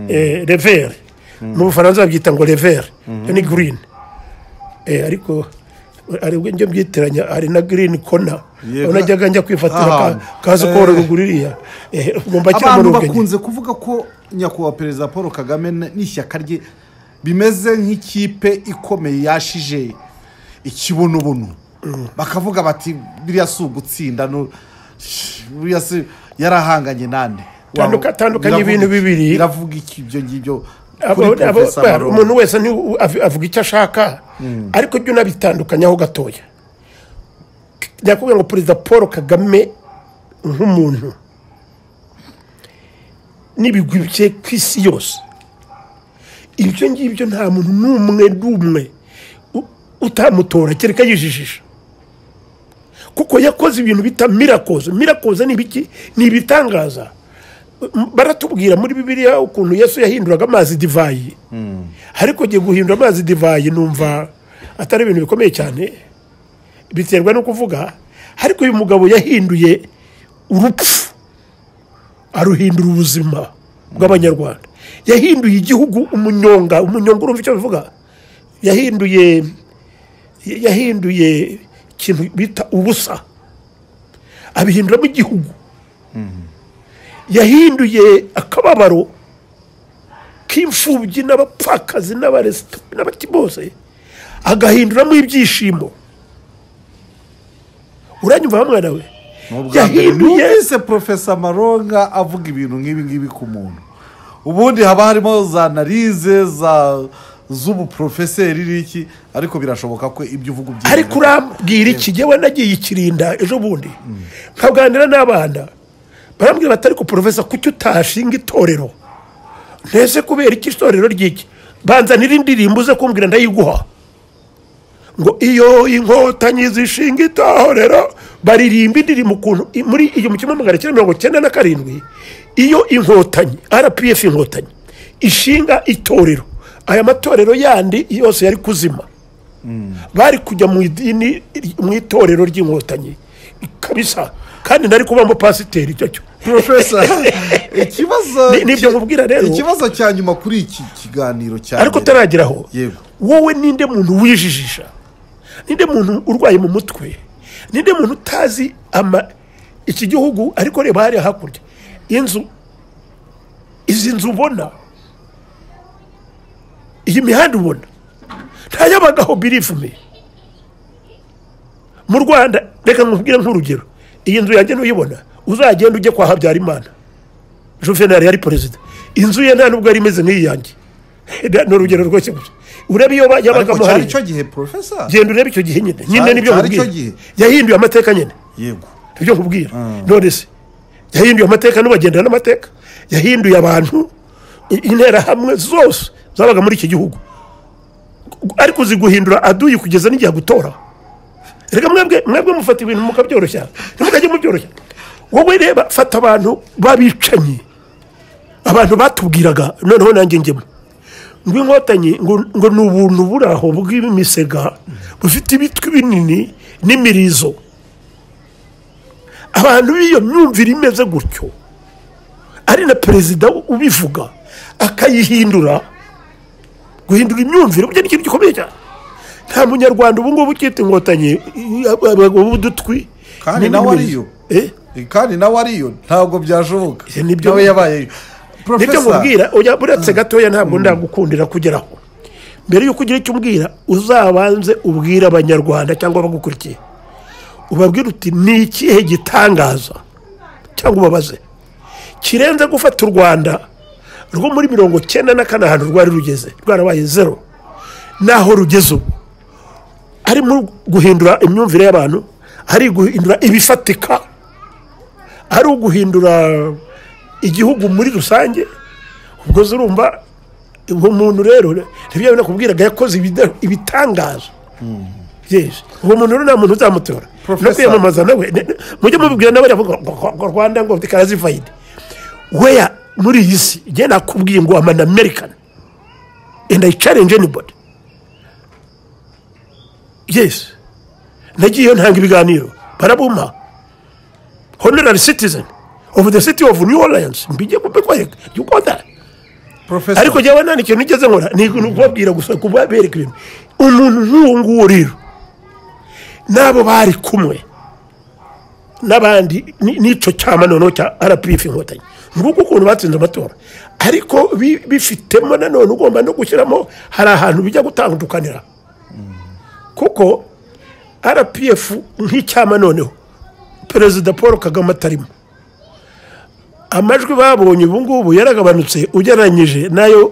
Speaker 1: eh, revere mu bufaransa babyita ngo revere Iyo ni green Eh, ariko hari ubwo njya mbyitiranya hari na green kona
Speaker 2: Yego.
Speaker 1: unajyaga njya kwifatira ka-
Speaker 2: Ahantu.
Speaker 1: kaza
Speaker 2: Eh.
Speaker 1: korora uguririya ngomba kira
Speaker 2: abantu
Speaker 1: mu rugenge
Speaker 2: bakunze kuvuga ko nyakubahwa perezida paul kagame n- n'ishyaka rye bimeze nk'ikipe ikomeye yashije ikibunobuno bakavuga bati biriya si ugutsinda nu- buriya se yarahanganye nande
Speaker 1: Tanduka- tandukanya
Speaker 2: Iravuga
Speaker 1: ibintu
Speaker 2: iki?
Speaker 1: bibiri.
Speaker 2: iravuga iki ibyo ngibyo
Speaker 1: Abo-
Speaker 2: kuri
Speaker 1: abo-
Speaker 2: Professor Maronga.
Speaker 1: umuntu wese ni- av- avuga icyo ashaka ariko jya unabitandukanyaho gatoya nyakubwira ngo perezida paul kagame nk'umuntu n'ibigwi bye ku isi yose ibyo ngibyo nta muntu n'umwe n'umwe u- utamutora kereka yijijisha kuko yakoze ibintu bita mirakoze mirakoze ni ibiki ni ibitangaza M- baratubwira muri bibiliya ukuntu yesu yahinduraga amazi divayi ariko ugiye guhindura amazi divayi numva atari ibintu bikomeye cyane biterwa no kuvuga ariko uyu mugabo yahinduye urupfu aruhindura ubuzima bw'abanyarwanda yahinduye igihugu umunyonga umunyonga urumva icyo bivuga yahinduye yahinduye ikintu bita ubusa abihinduramo igihugu yahinduye akababaro k'imfubyi n'abapfakazi n'abaresita n'abati bose agahinduramo ibyishimo uranyumva mwana we
Speaker 2: Ni ubwa mbere
Speaker 1: yahinduye
Speaker 2: numvise profesa maronga avuga ibintu nk'ibi ngibi ku muntu ubundi haba harimo za analize za z'ubuprofeseri n'iki ariko birashoboka ko ibyo uvuga ubyemera
Speaker 1: ariko urambwira iki yewe nagiye ikirinda ejo bundi nkaganira n'abana barambwira bati ariko porofesa kuki utashinga itorero ntese kubera iki itorero ry'iki banzanira indirimbo uze kumbwira ndayiguha ngo iyo inkotanyi zishinga itorero baririmba indirimbo ukuntu i- muri iyo mu kimwe magana cyenda mirongo cyenda na karindwi iyo inkotanyi rpf inkotanyi ishinga itorero aya matorero yandi yose yari kuzima bari kujya mu idini mu itorero ry'inkotanyi kabisa kandi nari kuba umupasiteri icyo cyo
Speaker 2: profesa ikibazo
Speaker 1: Ni- nibyo nkubwira rero.
Speaker 2: ikibazo cya nyuma kuri iki kiganiro cya
Speaker 1: ariko
Speaker 2: mbere.
Speaker 1: utarageraho
Speaker 2: Yego.
Speaker 1: wowe ninde muntu wijijisha ninde muntu urwaye mu mutwe ninde muntu utazi ama iki gihugu ariko reba hariya hakurya inzu izi nzu ubona iyi mihanda ubona ntayabagaho birifume mu rwanda reka nkubwire nk'urugero iyi nzu yanjye nuyibona uzagenda ujye kwa habyarimana juvenal yari perezida inzu ye nta nubwo yari imeze nk'iyi yanjye ni urugero rwose gusa urebe iyo ba-
Speaker 2: ariko
Speaker 1: yabagamo
Speaker 2: cyari
Speaker 1: hariya
Speaker 2: icyo gihe profesa
Speaker 1: genda urebe icyo gihe nyine nyine
Speaker 2: Cyari-
Speaker 1: nibyo
Speaker 2: cyari
Speaker 1: nkubwira
Speaker 2: icyo gihe.
Speaker 1: yahinduye amateka nyine
Speaker 2: yego
Speaker 1: ibyo nkubwira none se yahinduye amateka n'ubagenda n'amateka yahinduye abantu i- interahamwe zose zabaga muri iki gihugu ariko ziguhindura aduyi kugeza n'igihe gutora reka mwebwe mwebwe mufata ibintu mukabyoroshya ntimukajye mubyoroshya wowe reba fata abantu b'abicanyi abantu batubwiraga noneho nanjye njyemo ngo inkotanyi ngo ngo ni ubuntu buri aho bw'imisega bufite ibitwi binini n'imirizo abantu b'iyo myumvire imeze gutyo ari na perezida ubivuga akayihindura guhindura imyumvire burya ni ikintu gikomeye cyane nta munyarwanda ubu ngubu ukita inkotanyi abagabo b'udutwi
Speaker 2: Kandi
Speaker 1: n'indi
Speaker 2: nawe
Speaker 1: mirizo.
Speaker 2: ariyo.
Speaker 1: Eh?
Speaker 2: kandi nawe ariyo ntabwo byashoboka
Speaker 1: Ibyo nibyo-
Speaker 2: nawe yabaye
Speaker 1: nibyo
Speaker 2: profesa
Speaker 1: mubwira oya buretse gatoya ntabwo ndagukundira kugeraho mbere y'uko ugira icyo umbwira uzabanze ubwire abanyarwanda cyangwa abagukurikiye ubabwire uti ni ikihe gitangaza cyangwa ubabaze kirenze gufata u rwanda rwo muri mirongo cyenda na kane ahantu rwari rugeze rwarabaye zero naho rugeze ubu harimo guhindura imyumvire y'abantu hari guhindura ibifatika ari uguhindura igihugu muri rusange ubwo zirumva uwo muntu rero ntibyo binakubwiraga yakoze ibida- ibitangazo Yes. uwo muntu rero nta muntu uzamutora no
Speaker 2: Professor.
Speaker 1: kwiyamamaza nawe ne- ne- mujye mubibwira nawe aravuga ngo ngo- ngo rwanda ngo karazivayide weya muri iyi si njye nakubwiye ngo amana american and i challenge anybody yes nagiyeyo ntanga ibiganiro barabumpa honorary citizen of the city of new orleans mbijye kubikwereka you got that
Speaker 2: profesa
Speaker 1: ariko jyawe nta n'ikintu nigeze nkora ni ukubabwira gusa kubabereka ibintu umuntu nk'uwo nguwo rero n'abo bari kumwe n'abandi ni- n'icyo cyama noneho cya rpf inkotanyi nguko ukuntu batsinze amatora ariko bi- bifitemo nanone ugomba no gushyiramo hari ahantu bijya gutandukanira kuko rpf nk'icyama noneho perezida paul kagame atarimo amajwi babonye ubu ngubu yaragabanutse ugereranyije nayo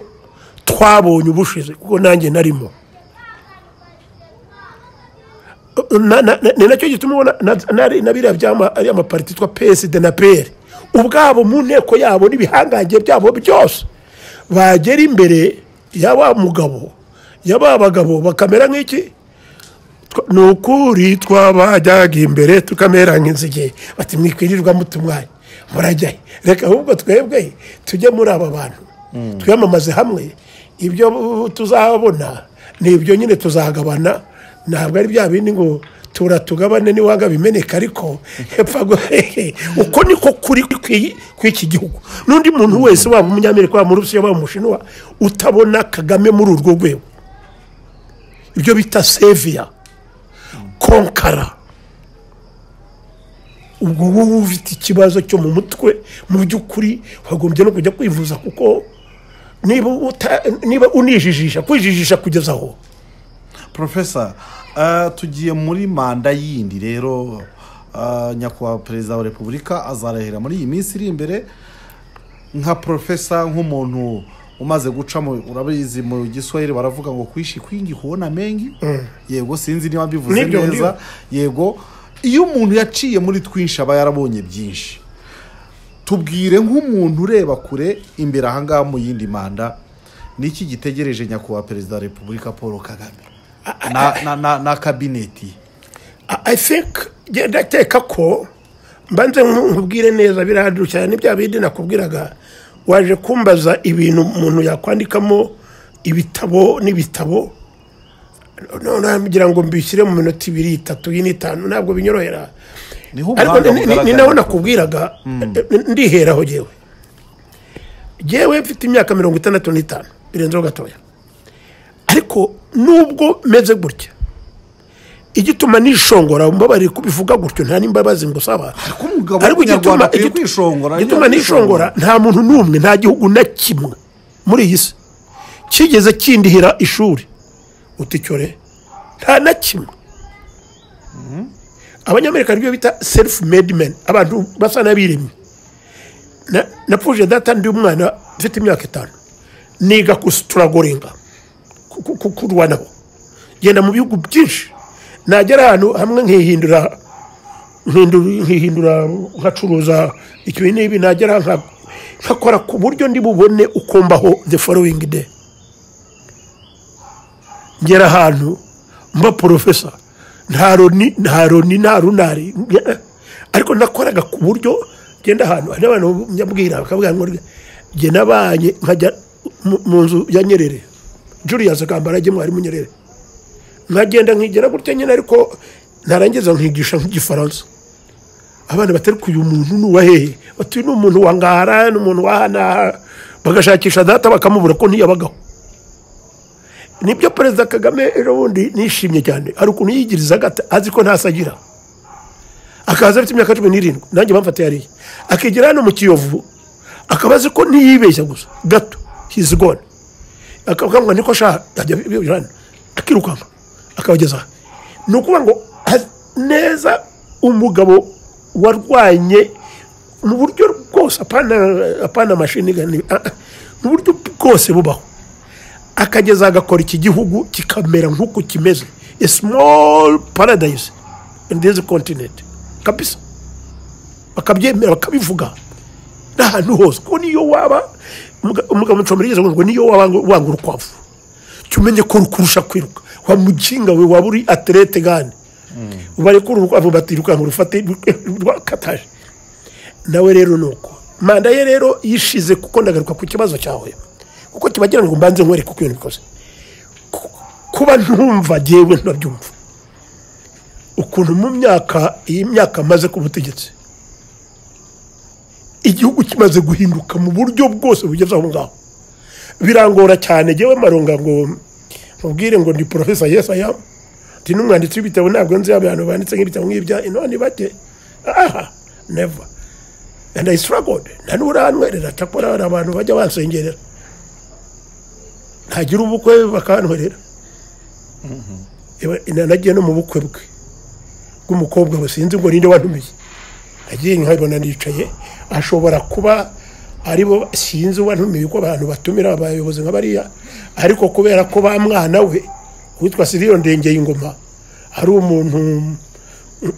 Speaker 1: twabonye ubushize kuko nanjye narimo Na- na- na- ni nacyo gituma ubona na- na- na biriya byama ari amapariti yitwa psd na pr ubwabo mu nteko yabo n'ibihangange byabo byose bagera imbere ya wa mugabo ya ba bagabo bakamera nk'iki Twa- ni ukuri twabajyaga imbere tukamera nk'inzige bati mwikwirirwa mutumwanya murajyayo reka ahubwo twebwe tujye muri aba bantu twiyamamaze hamwe ibyo uh, tuzabona ni ibyo nyine tuzagabana ntabwo ari bya bindi ngo tura tugabane niwanga bimeneka ariko hepfa ngo uko niko kuri kw'i- kw'iki gihugu n'undi muntu wese waba umunyamerika waba umurusiya waba umushinwa utabona kagame muri urwo rwego ibyo bita seviya konkara ubwo wowe ufite ikibazo cyo mu mutwe mu by'ukuri wagombye no kujya kwivuza kuko niba uta- niba unijijisha kwijijisha kugeza aho
Speaker 2: porofesa eh, tugiye muri manda yindi rero eh, nyakubahwa perezida wa repubulika azarahira muri iyi minsi iri imbere nka porofesa nk'umuntu umaze guca mu urabizi mu giswahili baravuga ngo kwishi kwingi kuona mengi yego sinzi niba mbivuze
Speaker 1: Nibyo,
Speaker 2: neza yego iyo umuntu yaciye muri twinshi aba yarabonye byinshi tubwire nk'umuntu ureba kure imbere ahangaha mu yindi manda ni iki gitegereje nyakubahwa perezida wa repubulika paul kagame na, na, na, na kabineti
Speaker 1: I- i think nge- ndakeka ko mbanze nku- nkubwire neza biraduka cyane n'ibya bindi nakubwiraga waje kumbaza ibintu umuntu yakwandikamo ibitabo n'ibitabo none ngira ngo mbishyire mu minota ibiri itatu iyi n'itanu ntabwo binyorohera
Speaker 2: niho
Speaker 1: ariko ni-
Speaker 2: ubuhanga
Speaker 1: ni- ni
Speaker 2: bugaragara.
Speaker 1: naho nakubwiraga ndiheraho jyewe jyewe mfite imyaka mirongo itandatu n'itanu birenzeho gatoya ariko nubwo meze gutya igituma nishongora mbabarire kubivuga gutyo nta n'imbabazi ngo usaba
Speaker 2: Ariko umugabo w'umunyarwanda akwiye kwishongora,
Speaker 1: igituma
Speaker 2: ajya
Speaker 1: nishongora nta muntu n'umwe nta gihugu na kimwe muri iyi si kigeze kindihira ishuri uti cyore nta na kimwe abanyamerika nibyo bita self made men abantu basa n'abiremye Na- napfuje data ndi umwana mfite imyaka itanu niga kusituragoringa kurwanaho genda mu bihugu byinshi nagera ahantu hamwe nkihindura nkindu- nkihindura nkacuruza ikibi n'ibi nagera nka- nkakora ku buryo ndi bubone uko mbaho the following day ngera ahantu mba porofesa nta roni nta roni nta runari nge- ariko nakoraga ku buryo ngenda ahantu hari abantu nyabwira bakavuga ngo jye nabanye nkajya mu- mu nzu ya nyerere julius kambarage mwarimu nyerere nkagenda nkigira gutya nyine ariko narangiza nkigisha nk'igifaransa abana batari uyu muntu ni uwa hehe batuye ni umuntu wa ngara ni umuntu wa hanaha bagashakisha data bakamubura ko ntiyabagaho nibyo perezida kagame ejo bundi nishimye cyane hari ukuntu yigirizaga ata- azi ko ntasagira akaza afite imyaka cumi n'irindwi nanjye bamfatiye hariya akigira hano mu kiyovu akaba azi ko ntiyibeshya gusa gato hizi gone akabwira niko ashaka ajya birana akirukanka akabageza aha ni ukuvuga ngo azi neza umugabo warwanye mu buryo bwose apana apana amashini gani ah, ah, mu buryo bwose bubaho akageza agakora iki gihugu kikamera nk'uko kimeze a small paradise in this continent kabisa bakabyemera bakabivuga n'ahantu hose kuko niyo waba umugabo umugabo mucomero yigeze ngo niyo waba ngo- wanga urukwavu jya umenye ko rukurusha kwiruka wa mukinga we waba uri aterete gani barekura urukwavu batirukanka urufate rwakataje nawe rero ni uko manda ye rero yishize kuko ndagaruka ku kibazo cyawe kuko kiba kigira ngo mbanze nkwereke uko ibintu bikoze Ku- kuba ntumva ngewe ntabyumva ukuntu mu myaka iyi myaka maze ku butegetsi igihugu kimaze guhinduka mu buryo bwose bugeze aho ngaho birangora cyane ngewe maronga ngo mubwire ngo ndi porofesa yesi ayamu ndi n'umwanditsi w'ibitabo ntabwo nzi abantu banditse nk'ibitabo nk'ibya ino ni bake aha neva and I struggled nta n'urantwerera cyakora hari abantu bajya bansengerera ntagira ubukwe bakantwerera Eba- ina- nagiye no mu bukwe bwe bw'umukobwa we sinzi ngo ninde wantumiye agiye nkabona nicaye ashobora kuba aribo sinzi uwantumiye uko abantu batumira abayobozi nka bariya ariko kubera ko ba mwana we witwa siriyo ndengeye ingoma ari umuntu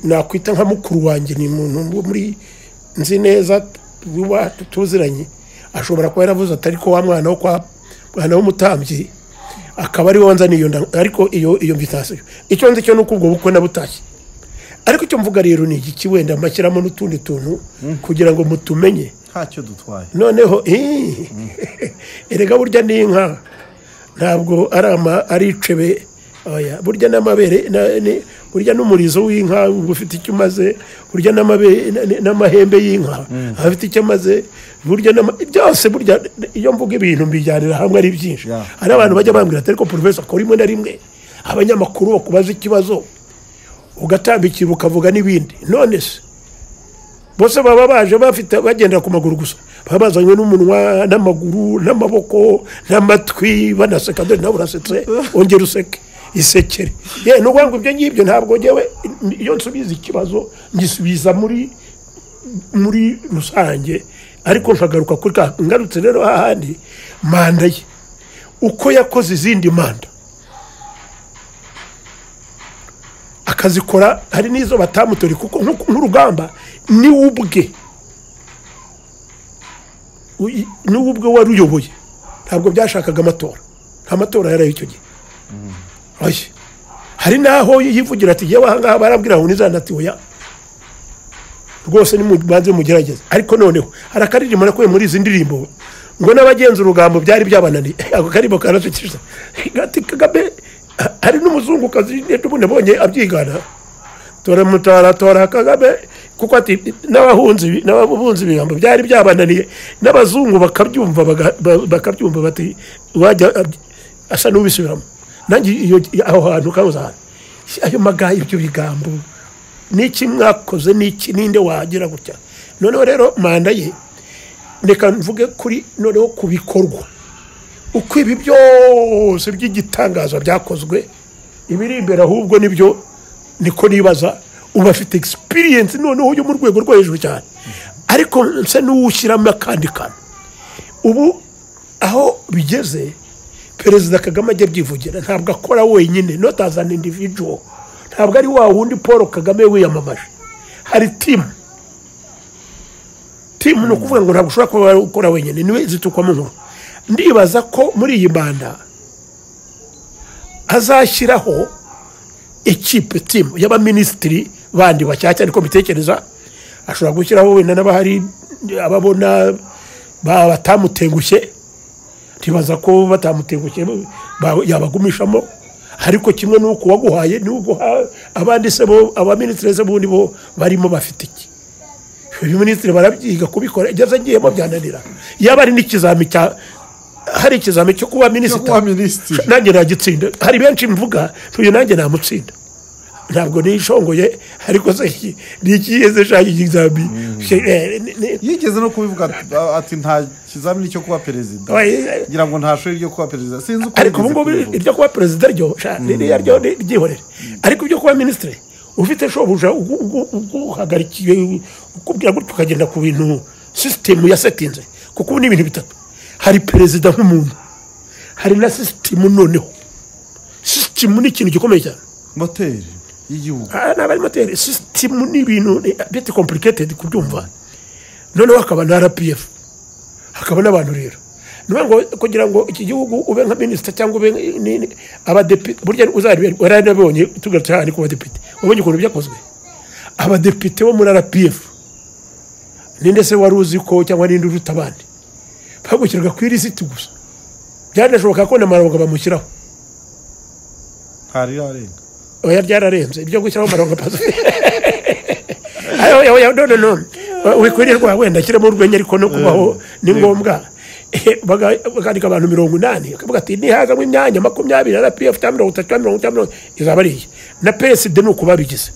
Speaker 1: nakwita nka mukuru wanjye ni umuntu wo muri nzi neza tuba tuziranye ashobora kuba yaravuze atari ko wa mwana wo kwa mwana w'umutambyi akaba ari wonza niyo nda ariko iyo iyo mvitasiyo icyo nzi cyo ni uko ubwo bukwe nabutashye ariko icyo mvuga rero ni igiki wenda mbashyiramo n'utundi tuntu kugira ngo mutumenye
Speaker 2: ntacyo dutwaye
Speaker 1: noneho ii, erega burya ni inka ntabwo ari ama ari icebe oya burya n'amabere na- ni- burya n'umurizo w'inka uba ufite icyo umaze burya n'amabe- na- na- n'amahembe y'inka aba afite icyo amaze burya n'ama- byose burya iyo mvuga ibintu mbijyanira hamwe ari byinshi
Speaker 2: Yeah.
Speaker 1: hari abantu bajya bambwira ati ariko porofesa akora rimwe na rimwe abanyamakuru bakubaza ikibazo ugatambikira ukavuga n'ibindi none se bose baba baje bafite bagendera ku maguru gusa baba bazanywe n'umunwa n'amaguru n'amaboko n'amatwi banaseka dore nawe urasetse wongera useke isekere ye ni ukuvuga ngo ibyo ngibyo ntabwo ngewe iyo nsubiza ikibazo ngisubiza muri muri rusange ariko nkagaruka kuri ka ngarutse rero hahandi manda ye uko yakoze izindi manda akazikora hari n'izo batamutori kuko nk'uko- nk'urugamba ni we ubwe Uyi- ni we ubwe wari uyoboye ntabwo byashakaga amatora nta matora yari ayo icyo gihe oya hari n'aho yivugira ati yewe ahangaha barabwira ngo nizana ati oya rwose nimubanze mugerageze ariko noneho hari akaririmbo nakuye muri izi ndirimbo ngo n'abagenza urugambo byari byabananiye ako karirimbo karasukiriza gati kagame ha- hari n'umuzungukazi n'ubundi abonye abyigana tora mutara tora kagame kuko ati n'abahunzi n'abahunzi ibigambo byari byabananiye n'abazungu bakabyumva baga- ba- bakabyumva bati wajya ab- asa n'ubisubiramo nanjye iyo aho hantu kabuze ahantu ayo magaye ibyo bigambo n'iki mwakoze n'iki ninde wagira gutya noneho rero manda ye reka mvuge kuri noneho ku bikorwa uko ibi byose by'igitangaza byakozwe ibiri imbere ahubwo nibyo niko nibaza uba afite egisipiriyensi noneho yo mu rwego rwo hejuru cyane ariko nsa n'uwushyiramo akandi kantu ubu aho bigeze perezida kagame ajya abyivugira ntabwo akora wenyine not as an individual ntabwo ari wa wundi paul kagame wiyamamaje hari timu timu ni ukuvuga ngo ntabwo ushobora kuba ukora wenyine niwe zitukwamo inkuru ndibaza ko muri iyi manda azashyiraho ekipe timu y'abaminisitiri bandi bashyashya ariko mbitekereza ashobora gushyiraho wenda n'abahari ababona ba- batamutengushye ntibaza ko batamutengushye ba- yabagumishamo ariko kimwe n'uko waguhaye n'uguha abandi se bo abaminisitiri se bundi bo barimo bafite iki abaminisitiri barabyiga kubikora igeze agiyemo byananira yaba ari n'ikizami cya hari ikizami cyo kuba
Speaker 2: cyo
Speaker 1: minisitiri
Speaker 2: kuba minisitiri
Speaker 1: nanjye nagitsinda hari benshi mvuga ntuye nanjye namutsinda ntabwo nishongoye ariko se iki- ni ikiyeze shaka ikizami She- eh, ni- ni-
Speaker 2: yigeze no kubivuga ati- ati nta kizamini cyo kuba perezida
Speaker 1: Oya,
Speaker 2: ngira ngo nta shuri ryo kuba perezida sinzi uko
Speaker 1: ariko ubu
Speaker 2: yigeze
Speaker 1: ngubu
Speaker 2: kubivuga.
Speaker 1: iryo kuba perezida ryo sha, ni- ni- ryo ni- ryihorere ariko ibyo kuba minisitiri ufite shobuja ugu- ugu- uguhagarikiye ukubwira gutyo ukagenda ku bintu sisitemu yasetinze kuko ubu ni ibintu bitatu hari perezida nk'umuntu hari na sisitemu noneho sisitemu ni ikintu gikomeye cyane
Speaker 2: moteri y'igihugu
Speaker 1: Ah, ntabwo ari moteri sisitemu ni ibintu ni a bit complicated kubyumva noneho hakaba na rpf hakaba n'abantu rero niyo ngo kugira ngo iki gihugu ube nka minisita cyangwa ube ni- ni- abadepite burya warabibonye tugarutse hano ku badepite wabonye ukuntu byakozwe abadepite bo muri rpf ninde se wari uzi ko cyangwa ninde uruta abandi bagushyirwa ku irisiti gusa byanashoboka ko na maronga bamushyiraho
Speaker 2: ntari yarenga
Speaker 1: oya ryararenze ibyo gushyiraho amarongo pasi ayo oya oya none none wikwirirwa wenda ashyiremo urwenya ariko no kubaho ni ngombwa Eh, baga- bakandika abantu mirongo inani akavuga ati nihazamo imyanya makumyabiri na pf cyangwa mirongo itatu cyangwa mirongo itanu mirongo izaba ari iyi na psd ni uko babigize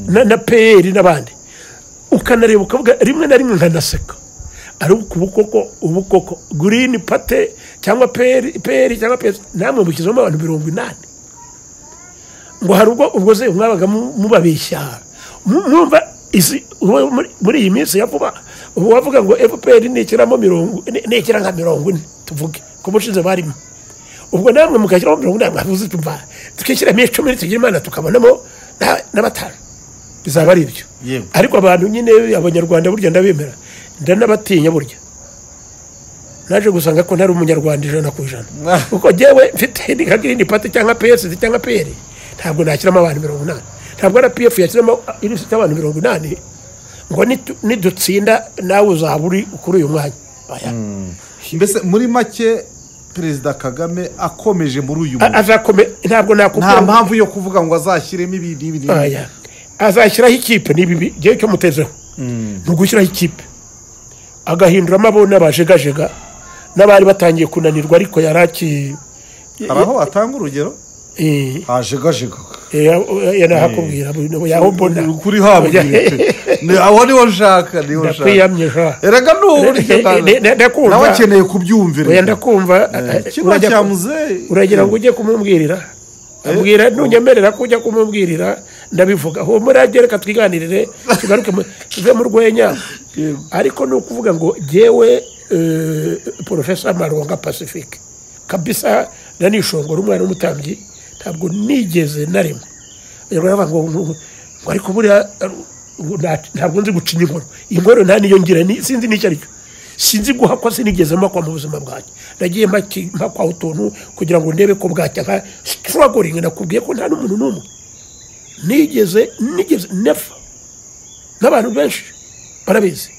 Speaker 1: na na pr n'abandi ukanareba ukavuga rimwe na rimwe nkanaseka ari ukubukoko ubukoko gurini pate cyangwa peri peri cyangwa peri namwe mushyizemo abantu mirongo inani ngo hari ubwo ubwo se mwabaga mu- mubabeshya Mu- mwumva isi ubu muri- muri iyi minsi ya vuba ubu wavuga ngo fpr ntikiramo mirongo ni- nikira nka mirongo ine tuvuge ku bushize barimo ubwo namwe mukashyiramo mirongo ine mwavuze tumva tukishyiramo icumi tugira imana tukabonamo na- na batanu bizaba ari ibyo
Speaker 2: Yewe.
Speaker 1: ariko abantu nyine abanyarwanda burya ndabemera ndanabatinya burya naje gusanga ko ntari umunyarwanda ijana ku ijana
Speaker 2: Ah.
Speaker 1: kuko njyewe mfite nka girini pati cyangwa piyesi cyangwa piyeri ntabwo nashyiramo abantu mirongo inani ntabwo rpf yashyiramo ilisiti y'abantu mirongo inani ngo nitu- nidutsinda nawe uzaba uri kuri uyu mwanya Oya.
Speaker 2: mbese muri make perezida kagame akomeje muri uyu
Speaker 1: A-
Speaker 2: murimo
Speaker 1: azakome ntabwo nakubwira
Speaker 2: nta
Speaker 1: ngo-
Speaker 2: mpamvu yo kuvuga ngo azashyiremo ibi n'ibi n'ibi
Speaker 1: Oya. azashyiraho ikipe ni bibi igihe cyo mutezeho ni ugushyiraho ikipe agahinduramo abo n'abajegajega n'abari batangiye kunanirwa ariko yari aki
Speaker 2: hari aho watanga urugero
Speaker 1: Eh,
Speaker 2: hajegajega
Speaker 1: eh, eh, yanahakubwira yaho mbona
Speaker 2: kuri habwire Ni- aho niho nshaka niho nshaka
Speaker 1: ndakwiyamye ja
Speaker 2: erega ni uburyo
Speaker 1: Eh, eh, eh,
Speaker 2: nawe-
Speaker 1: ndakumva.
Speaker 2: nawe akeneye kubyumvira
Speaker 1: oya ndakumva eh, eh,
Speaker 2: kiba
Speaker 1: urajya-
Speaker 2: cyamuzeye
Speaker 1: uragira ngo ujye kumubwirira ambwira ntunyemerera ko ujya kumubwirira ndabivuga uwo muri reka twiganirire tugaruke mu- tuve mu rwenya ariko ni ukuvuga ngo jyewe eh, porofesa maronga pacifique kabisa na nishongora umwana w'umutambyi ntabwo nigeze na rimwe abanyarwanda bavuga ngo ngo- ngo ariko buriya eh, ngo nta- ntabwo nzi gucinya inkoro inkoro nta niyo ngira ni- sinzi n'icyo ari cyo sinzi guhakwa sinigeze mpakwa mu buzima bwanjye nagiye mpaki- mpakwaho utuntu kugira ngo ndebe ko bwacya nka struggling nakubwiye ko nta n'umuntu n'umwe nigeze nigeze never n'abantu benshi barabizi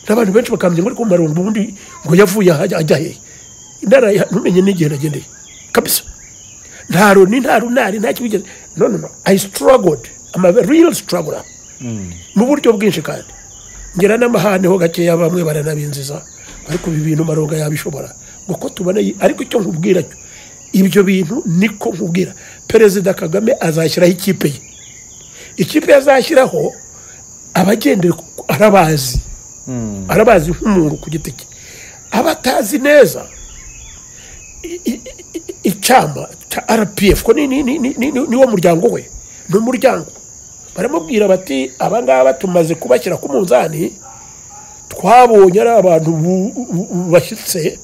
Speaker 1: n'abantu benshi bakambye ngo ari ku marongo ubundi ngo yavuye aha ajya ajya hehe intara ya- ntumenye n'igihe nagendeye kabisa nta roni nta runari nta kibigeze no no no i struggled i'm a real struggler mu buryo bwinshi kandi ngera n'amahane ho gakeya bamwe baranabinziza ariko ibi bintu maronga yabishobora ngo ko tubona yi- ariko icyo nkubwira cyo ibyo bintu niko nkubwira perezida kagame azashyiraho ikipe ye ikipe yazashyiraho abagendera ku- arabazi arabazi nk'umuntu ku giti cye abatazi neza i- i- i- icyama cya rpf ko ni- ni- ni- ni- ni- ni- niwo muryango we ni umuryango baramubwira bati abangaba tumaze kubashyira ku munzani twabonye ari abantu bu- bu- bu- bashyitse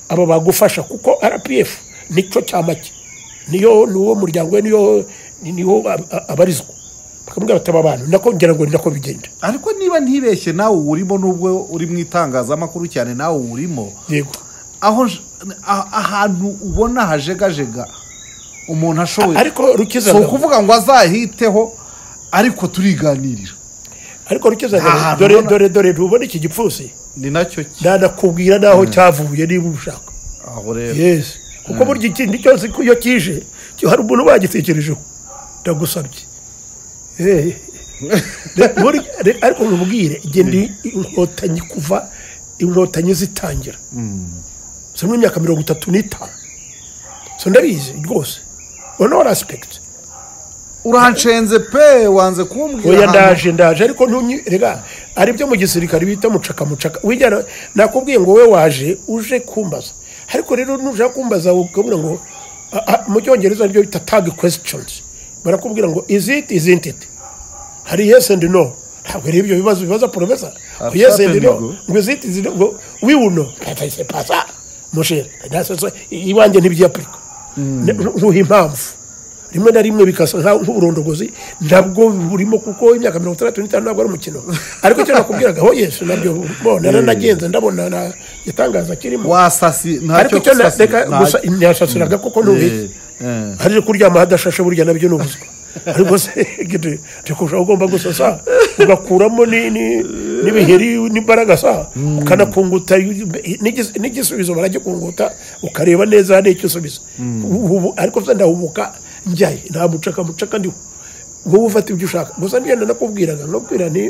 Speaker 1: aba bagufasha kuko rpf nicyo cyama cye niyo niwo muryango we niyo ni- niwo ab- a- abarizwa bakamubwira bati aba bantu nako ngira ngo ni nako bigenda
Speaker 2: ariko niba ntibeshye nawe uwurimo n'ubwo uri mu itangazamakuru cyane nawe uwurimo
Speaker 1: yego
Speaker 2: aho nj- a- ahantu ubona hajegajega umuntu ashoboye
Speaker 1: ariko rukiza
Speaker 2: si ukuvuga ngo azahiteho ariko turiganirira
Speaker 1: ariko rukiza
Speaker 2: Aha,
Speaker 1: dore
Speaker 2: nubona-
Speaker 1: dore dore ntubona iki gipfusi
Speaker 2: ni nacyo ki-
Speaker 1: nanakubwira n'aho cyavuye niba ubishaka
Speaker 2: aho rero
Speaker 1: yesi kuko burya ikindi cyose ko iyo kije cyo hari umuntu bagitekerejeho ndagusabye Eh. Re- buri- re- ariko nkubwire genda inkotanyi kuva inkotanyi zitangira zirimo imyaka mirongo itatu n'itanu so ndabizi rwose ono rasipegiti
Speaker 2: uranshenze pe wanze kumbwira
Speaker 1: oya
Speaker 2: ahantu-
Speaker 1: ndaje ndaje ariko ntunyi rega ari byo mu gisirikare bita mucaka mucaka wijyana nakubwiye ngo wowe waje uje kumbaza ariko rero nushaka kumbaza ukabona ngo a- a- mu cyongereza nibyo bita tag questions barakubwira ngo is it isn't it hari yes and no ntabwo ari ibyo bibazo bibaza profesa ngo yes and no
Speaker 2: Certainly.
Speaker 1: ngo is it isn't it? ngo we will know patase pasa mushere nasoso iwanjye ntibyapirika ntuha impamvu rimwe na rimwe bikasa nka- nk'uburondogozi nabwo burimo kuko imyaka mirongo itandatu n'itanu ntabwo ari umukino ariko icyo nakubwiraga ho yesu nabyo mbona naranagenze ndabona na igitangaza kirimo
Speaker 2: wasasi
Speaker 1: ariko
Speaker 2: ntacyo
Speaker 1: icyo na-
Speaker 2: gusasira,
Speaker 1: reka
Speaker 2: nta-
Speaker 1: gusa ntiyasasiraga kuko
Speaker 2: Eh,
Speaker 1: ntubizi
Speaker 2: eh.
Speaker 1: hari kuryama hadashashe burya nabyo ni ubuzima ariko se gidi ntikurushaho ugomba gusasa ugakuramo ni- ni- n'ibiheri n'imbaraga sa ukanakunguta n'igis- n'igisubizo baragikunguta ukareba neza n'icyo usubiza Ubu- ubu- ariko se ndahubuka njyaye nta mucaka mucaka ndiho wowe ufata ibyo ushaka gusa ngenda nakubwiraga nkabwira ni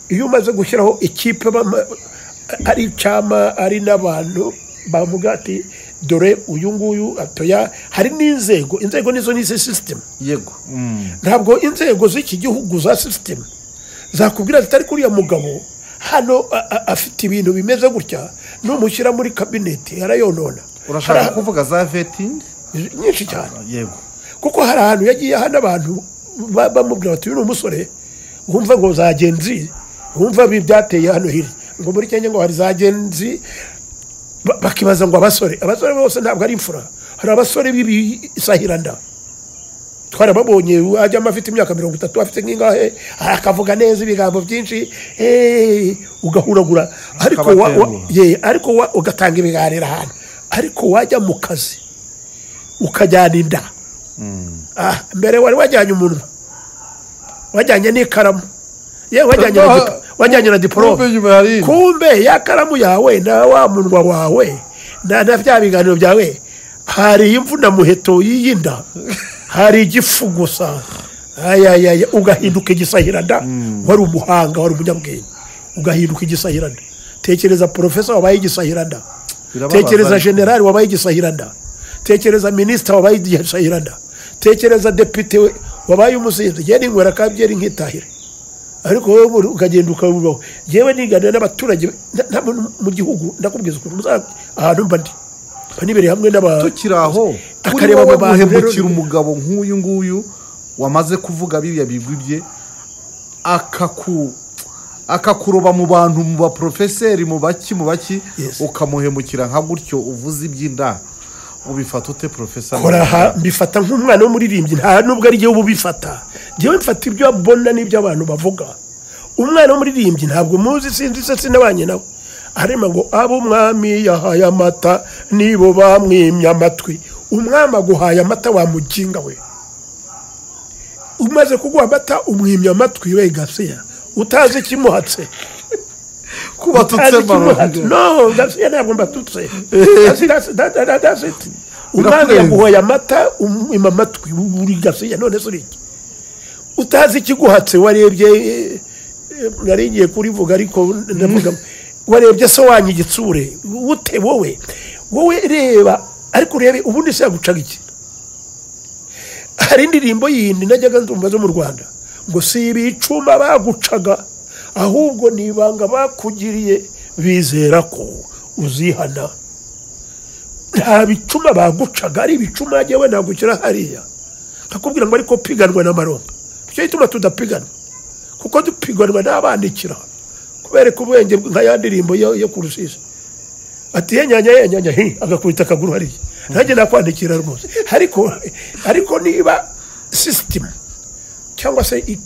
Speaker 1: iyo umaze gushyiraho ikipe bama- ari icyama ari n'abantu bavuga ati dore uyu nguyu atoya hari n'inzego inzego nizo ni izi sisitemu
Speaker 2: yego Mm.
Speaker 1: ntabwo inzego z'iki gihugu za sisitemu zakubwira zitari kuriya mugabo hano a- a- afite ibintu bimeze gutya numushyira muri kabineti arayonona
Speaker 2: urashaka
Speaker 1: Hari
Speaker 2: kuvuga za vetingi
Speaker 1: ahantu- nyinshi cyane
Speaker 2: yego
Speaker 1: kuko hari ahantu yagiye aha n'abantu ba- bamubwira bati uyu ni umusore wumva ngo za genzi wumva bi byateye hano hirya ngo muri kenya ngo hari za genzi ba- bakibaza ngo abasore abasore bose ntabwo ari imfura hari abasore b'ibisahiranda twarababonye ajyamo afite imyaka mirongo itatu afite nk'ingahe akavuga neza ibigambo byinshi eh, ugahuragura ariko wa- wa-
Speaker 2: Akabatenguha.
Speaker 1: ye, ariko wa- ugatanga ibiganiro ahantu ariko wajya mu kazi ukajyana inda Ah, mbere wari wajyanye umunwa wajyanye n'ikaramu yewe wajyanye na dipo- wajyanye na diporome
Speaker 2: Kumbe nyuma hari ino.
Speaker 1: kumbe ya karamu yawe na wa munwa wawe na na bya biganiro byawe hari imvuna muheto y'iyinda hari igifu gusa ayayaya ugahinduka igisahiranda wari umuhanga wari umunyabwenge ugahinduka igisahiranda tekereza porofesa wabaye igisahiranda
Speaker 2: Birababaza
Speaker 1: tekereza
Speaker 2: ariko.
Speaker 1: generali wabaye igisahiranda tekereza minisita wabaye igisahiranda tekereza depite we- wabaye umusinzi genda inywera kandi genda nkitahire ariko wowe muri- ukagenda ukabubaho yewe niganira n'abaturage na- na- mu- mu gihugu ndakubwiza ukuntu muza- ahantu mba ndi mba nibereye hamwe n'aba
Speaker 2: tukiri aho kuri
Speaker 1: akareba
Speaker 2: wowe
Speaker 1: mu bantu rero-
Speaker 2: guhemukira umugabo nk'uyu nguyu wamaze kuvuga biriya bigwi bye akaku akakuroba mu bantu mu baporofeseri mu baki mu baki
Speaker 1: Yes.
Speaker 2: ukamuhemukira nka gutyo uvuze iby'inda ubifata ute porofesa
Speaker 1: kora aha mbifata nk'umwana w'umuririmbyi nta nubwo ari jyewe uba ubifata jyewe mfata ibyo mbona n'ibyo abantu bavuga umwana w'umuririmbyi ntabwo muzi sinzi se sinabanye nawe arema ngo abo umwami yahaye amata nibo bamwimye amatwi umwami aguhaye amata wamuginga we umaze kuguha amata umwimye amatwi we gasiya utazi ikimuhatse
Speaker 2: kubatutse
Speaker 1: Maronga.
Speaker 2: maronga
Speaker 1: No, Gasiya ntabwo mbatutse. That's it, that's it, that- that- that's it. Umwami
Speaker 2: Birakurenze.
Speaker 1: yaguhoye amata umwima amatwi uri Gasiya none se uriki. Utazi ikiguhatse warebye eh, eh, nari ngiye kurivuga ariko ndavuga warebye se wanyu igitsure ute wowe wowe reba ariko urebe ubundi se yagucaga iki hari indirimbo yindi najyaga ndumva zo mu rwanda ngo si ibicuma bagucaga ahubwo ni ibanga bakugiriye bizera ko uzihana nta bicuma bagucaga ari ibicuma yewe nagukira hariya nkakubwira ngo ariko piganwa na maronga nicyo gituma tudapiganwa kuko dupiganwa n'abandikira kubereka ubwenge nka ya ndirimbo yo yo ku rusisi ati yenyanya yenyanya hi agakubita akaguru hariya nanjye nakwandikira rwose ariko ariko niba sisitemu cyangwa se i-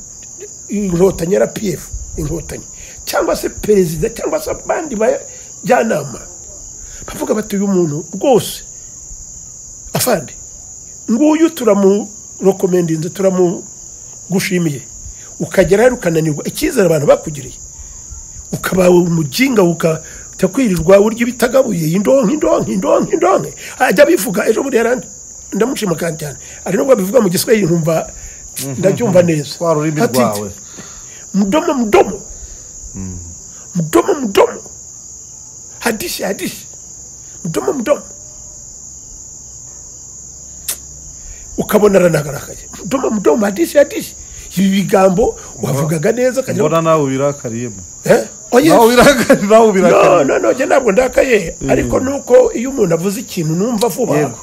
Speaker 1: inkotanyi rpf inkotanyi cyangwa se perezida cyangwa se abandi bajyanama bavuga bati uyu muntu rwose afande nguyu turamurokomendinze turamugushimiye ukagera hano ukananirwa icyizere abantu bakugiriye ukaba umuginga ukakwirirwa urya ibitagabuye indonke indonke indonke indonke ajya abivuga ejo bundi yarandi ndamushima kandi cyane ari nubwo abivuga mu giswahili nkumva ndabyumva neza
Speaker 2: twa rurimi
Speaker 1: Ati-
Speaker 2: rwawe
Speaker 1: mdomo mdomo mdomo mdomo hadishi hadishi mdomo mdomo ukabona aranagaraye mdomo mdomo hadishi hadishi ibi bigambo wavugaga neza ukagira ngo,
Speaker 2: mbona nawe ubirakariyemo
Speaker 1: eh? oya
Speaker 2: nawe ubirakariyemo nawe ubirakariyemo
Speaker 1: no no no njye ntabwo ndakaye ariko nuko iyo umuntu avuze ikintu numva vuba
Speaker 2: Yego.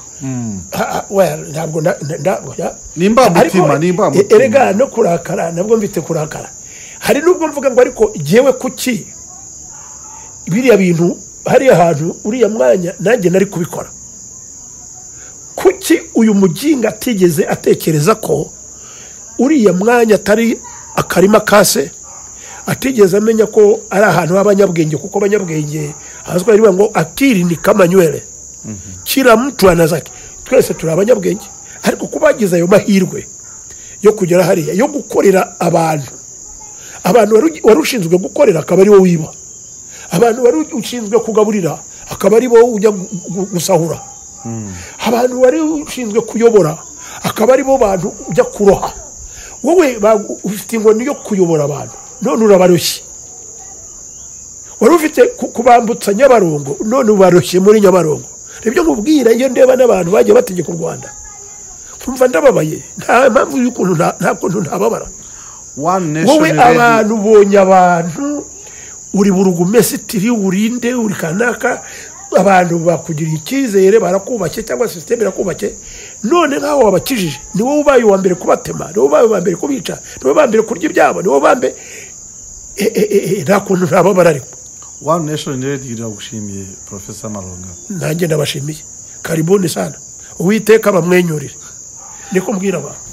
Speaker 1: Ha- ha, well, ntabwo nda- nda- nda- oya.
Speaker 2: Ni imbamutima,
Speaker 1: Ariko,
Speaker 2: ni imbamutima.
Speaker 1: e- erega no kurakara nabwo mfite kurakara hari nubwo mvuga ngo ariko jyewe kuki biriya bintu hariya hantu uriya mwanya nanjye nari kubikora kuki uyu muginga atigeze atekereza ko uriya mwanya atari akarima kase atigeze amenya ko ari ahantu h'abanyabwenge kuko abanyabwenge hazwi ariba ngo akiri ni kamanywere kila mtu anazake twese turi abanyabwenge ariko kubagize ayo mahirwe yo kugera hariya yo gukorera abantu abantu waru- wari ushinzwe gukorera akaba ari wowe wiba abantu wari ushinzwe kugaburira akaba ari bo ujya gu- gu- gusahura abantu wari ushinzwe kuyobora akaba ari bo bantu ujya kuroha wowe ba- ufite inkoni yo kuyobora abantu none urabaroshye wari ufite ku- kubambutsa nyabarongo none ubaroshye muri nyabarongo nibyo nkubwira iyo ndeba n'abantu bagiye bategeka u rwanda nkumva ndababaye nta mpamvu y'ukuntu nta- nta kuntu ntababara
Speaker 2: one nation
Speaker 1: wowe
Speaker 2: ready.
Speaker 1: abantu ubonye abantu uri burugumesitiri urinde uri kanaka abantu bakugirira icyizere barakubake cyangwa sisiteme irakubake none nk'aho wabakijije ni wowe ubaye uwa mbere kubatema ni wowe ubaye uwa mbere kubica ni wowe uba mbere kurya ibyabo ni wowe uba mbere Eh, eh, eh, nta kuntu nababara ariko
Speaker 2: wani nesheni rediyo iragushimiye porofesa maronga
Speaker 1: nanjye ndabashimiye karibuni sana uwiteka bamwenyurire niko mbwira abantu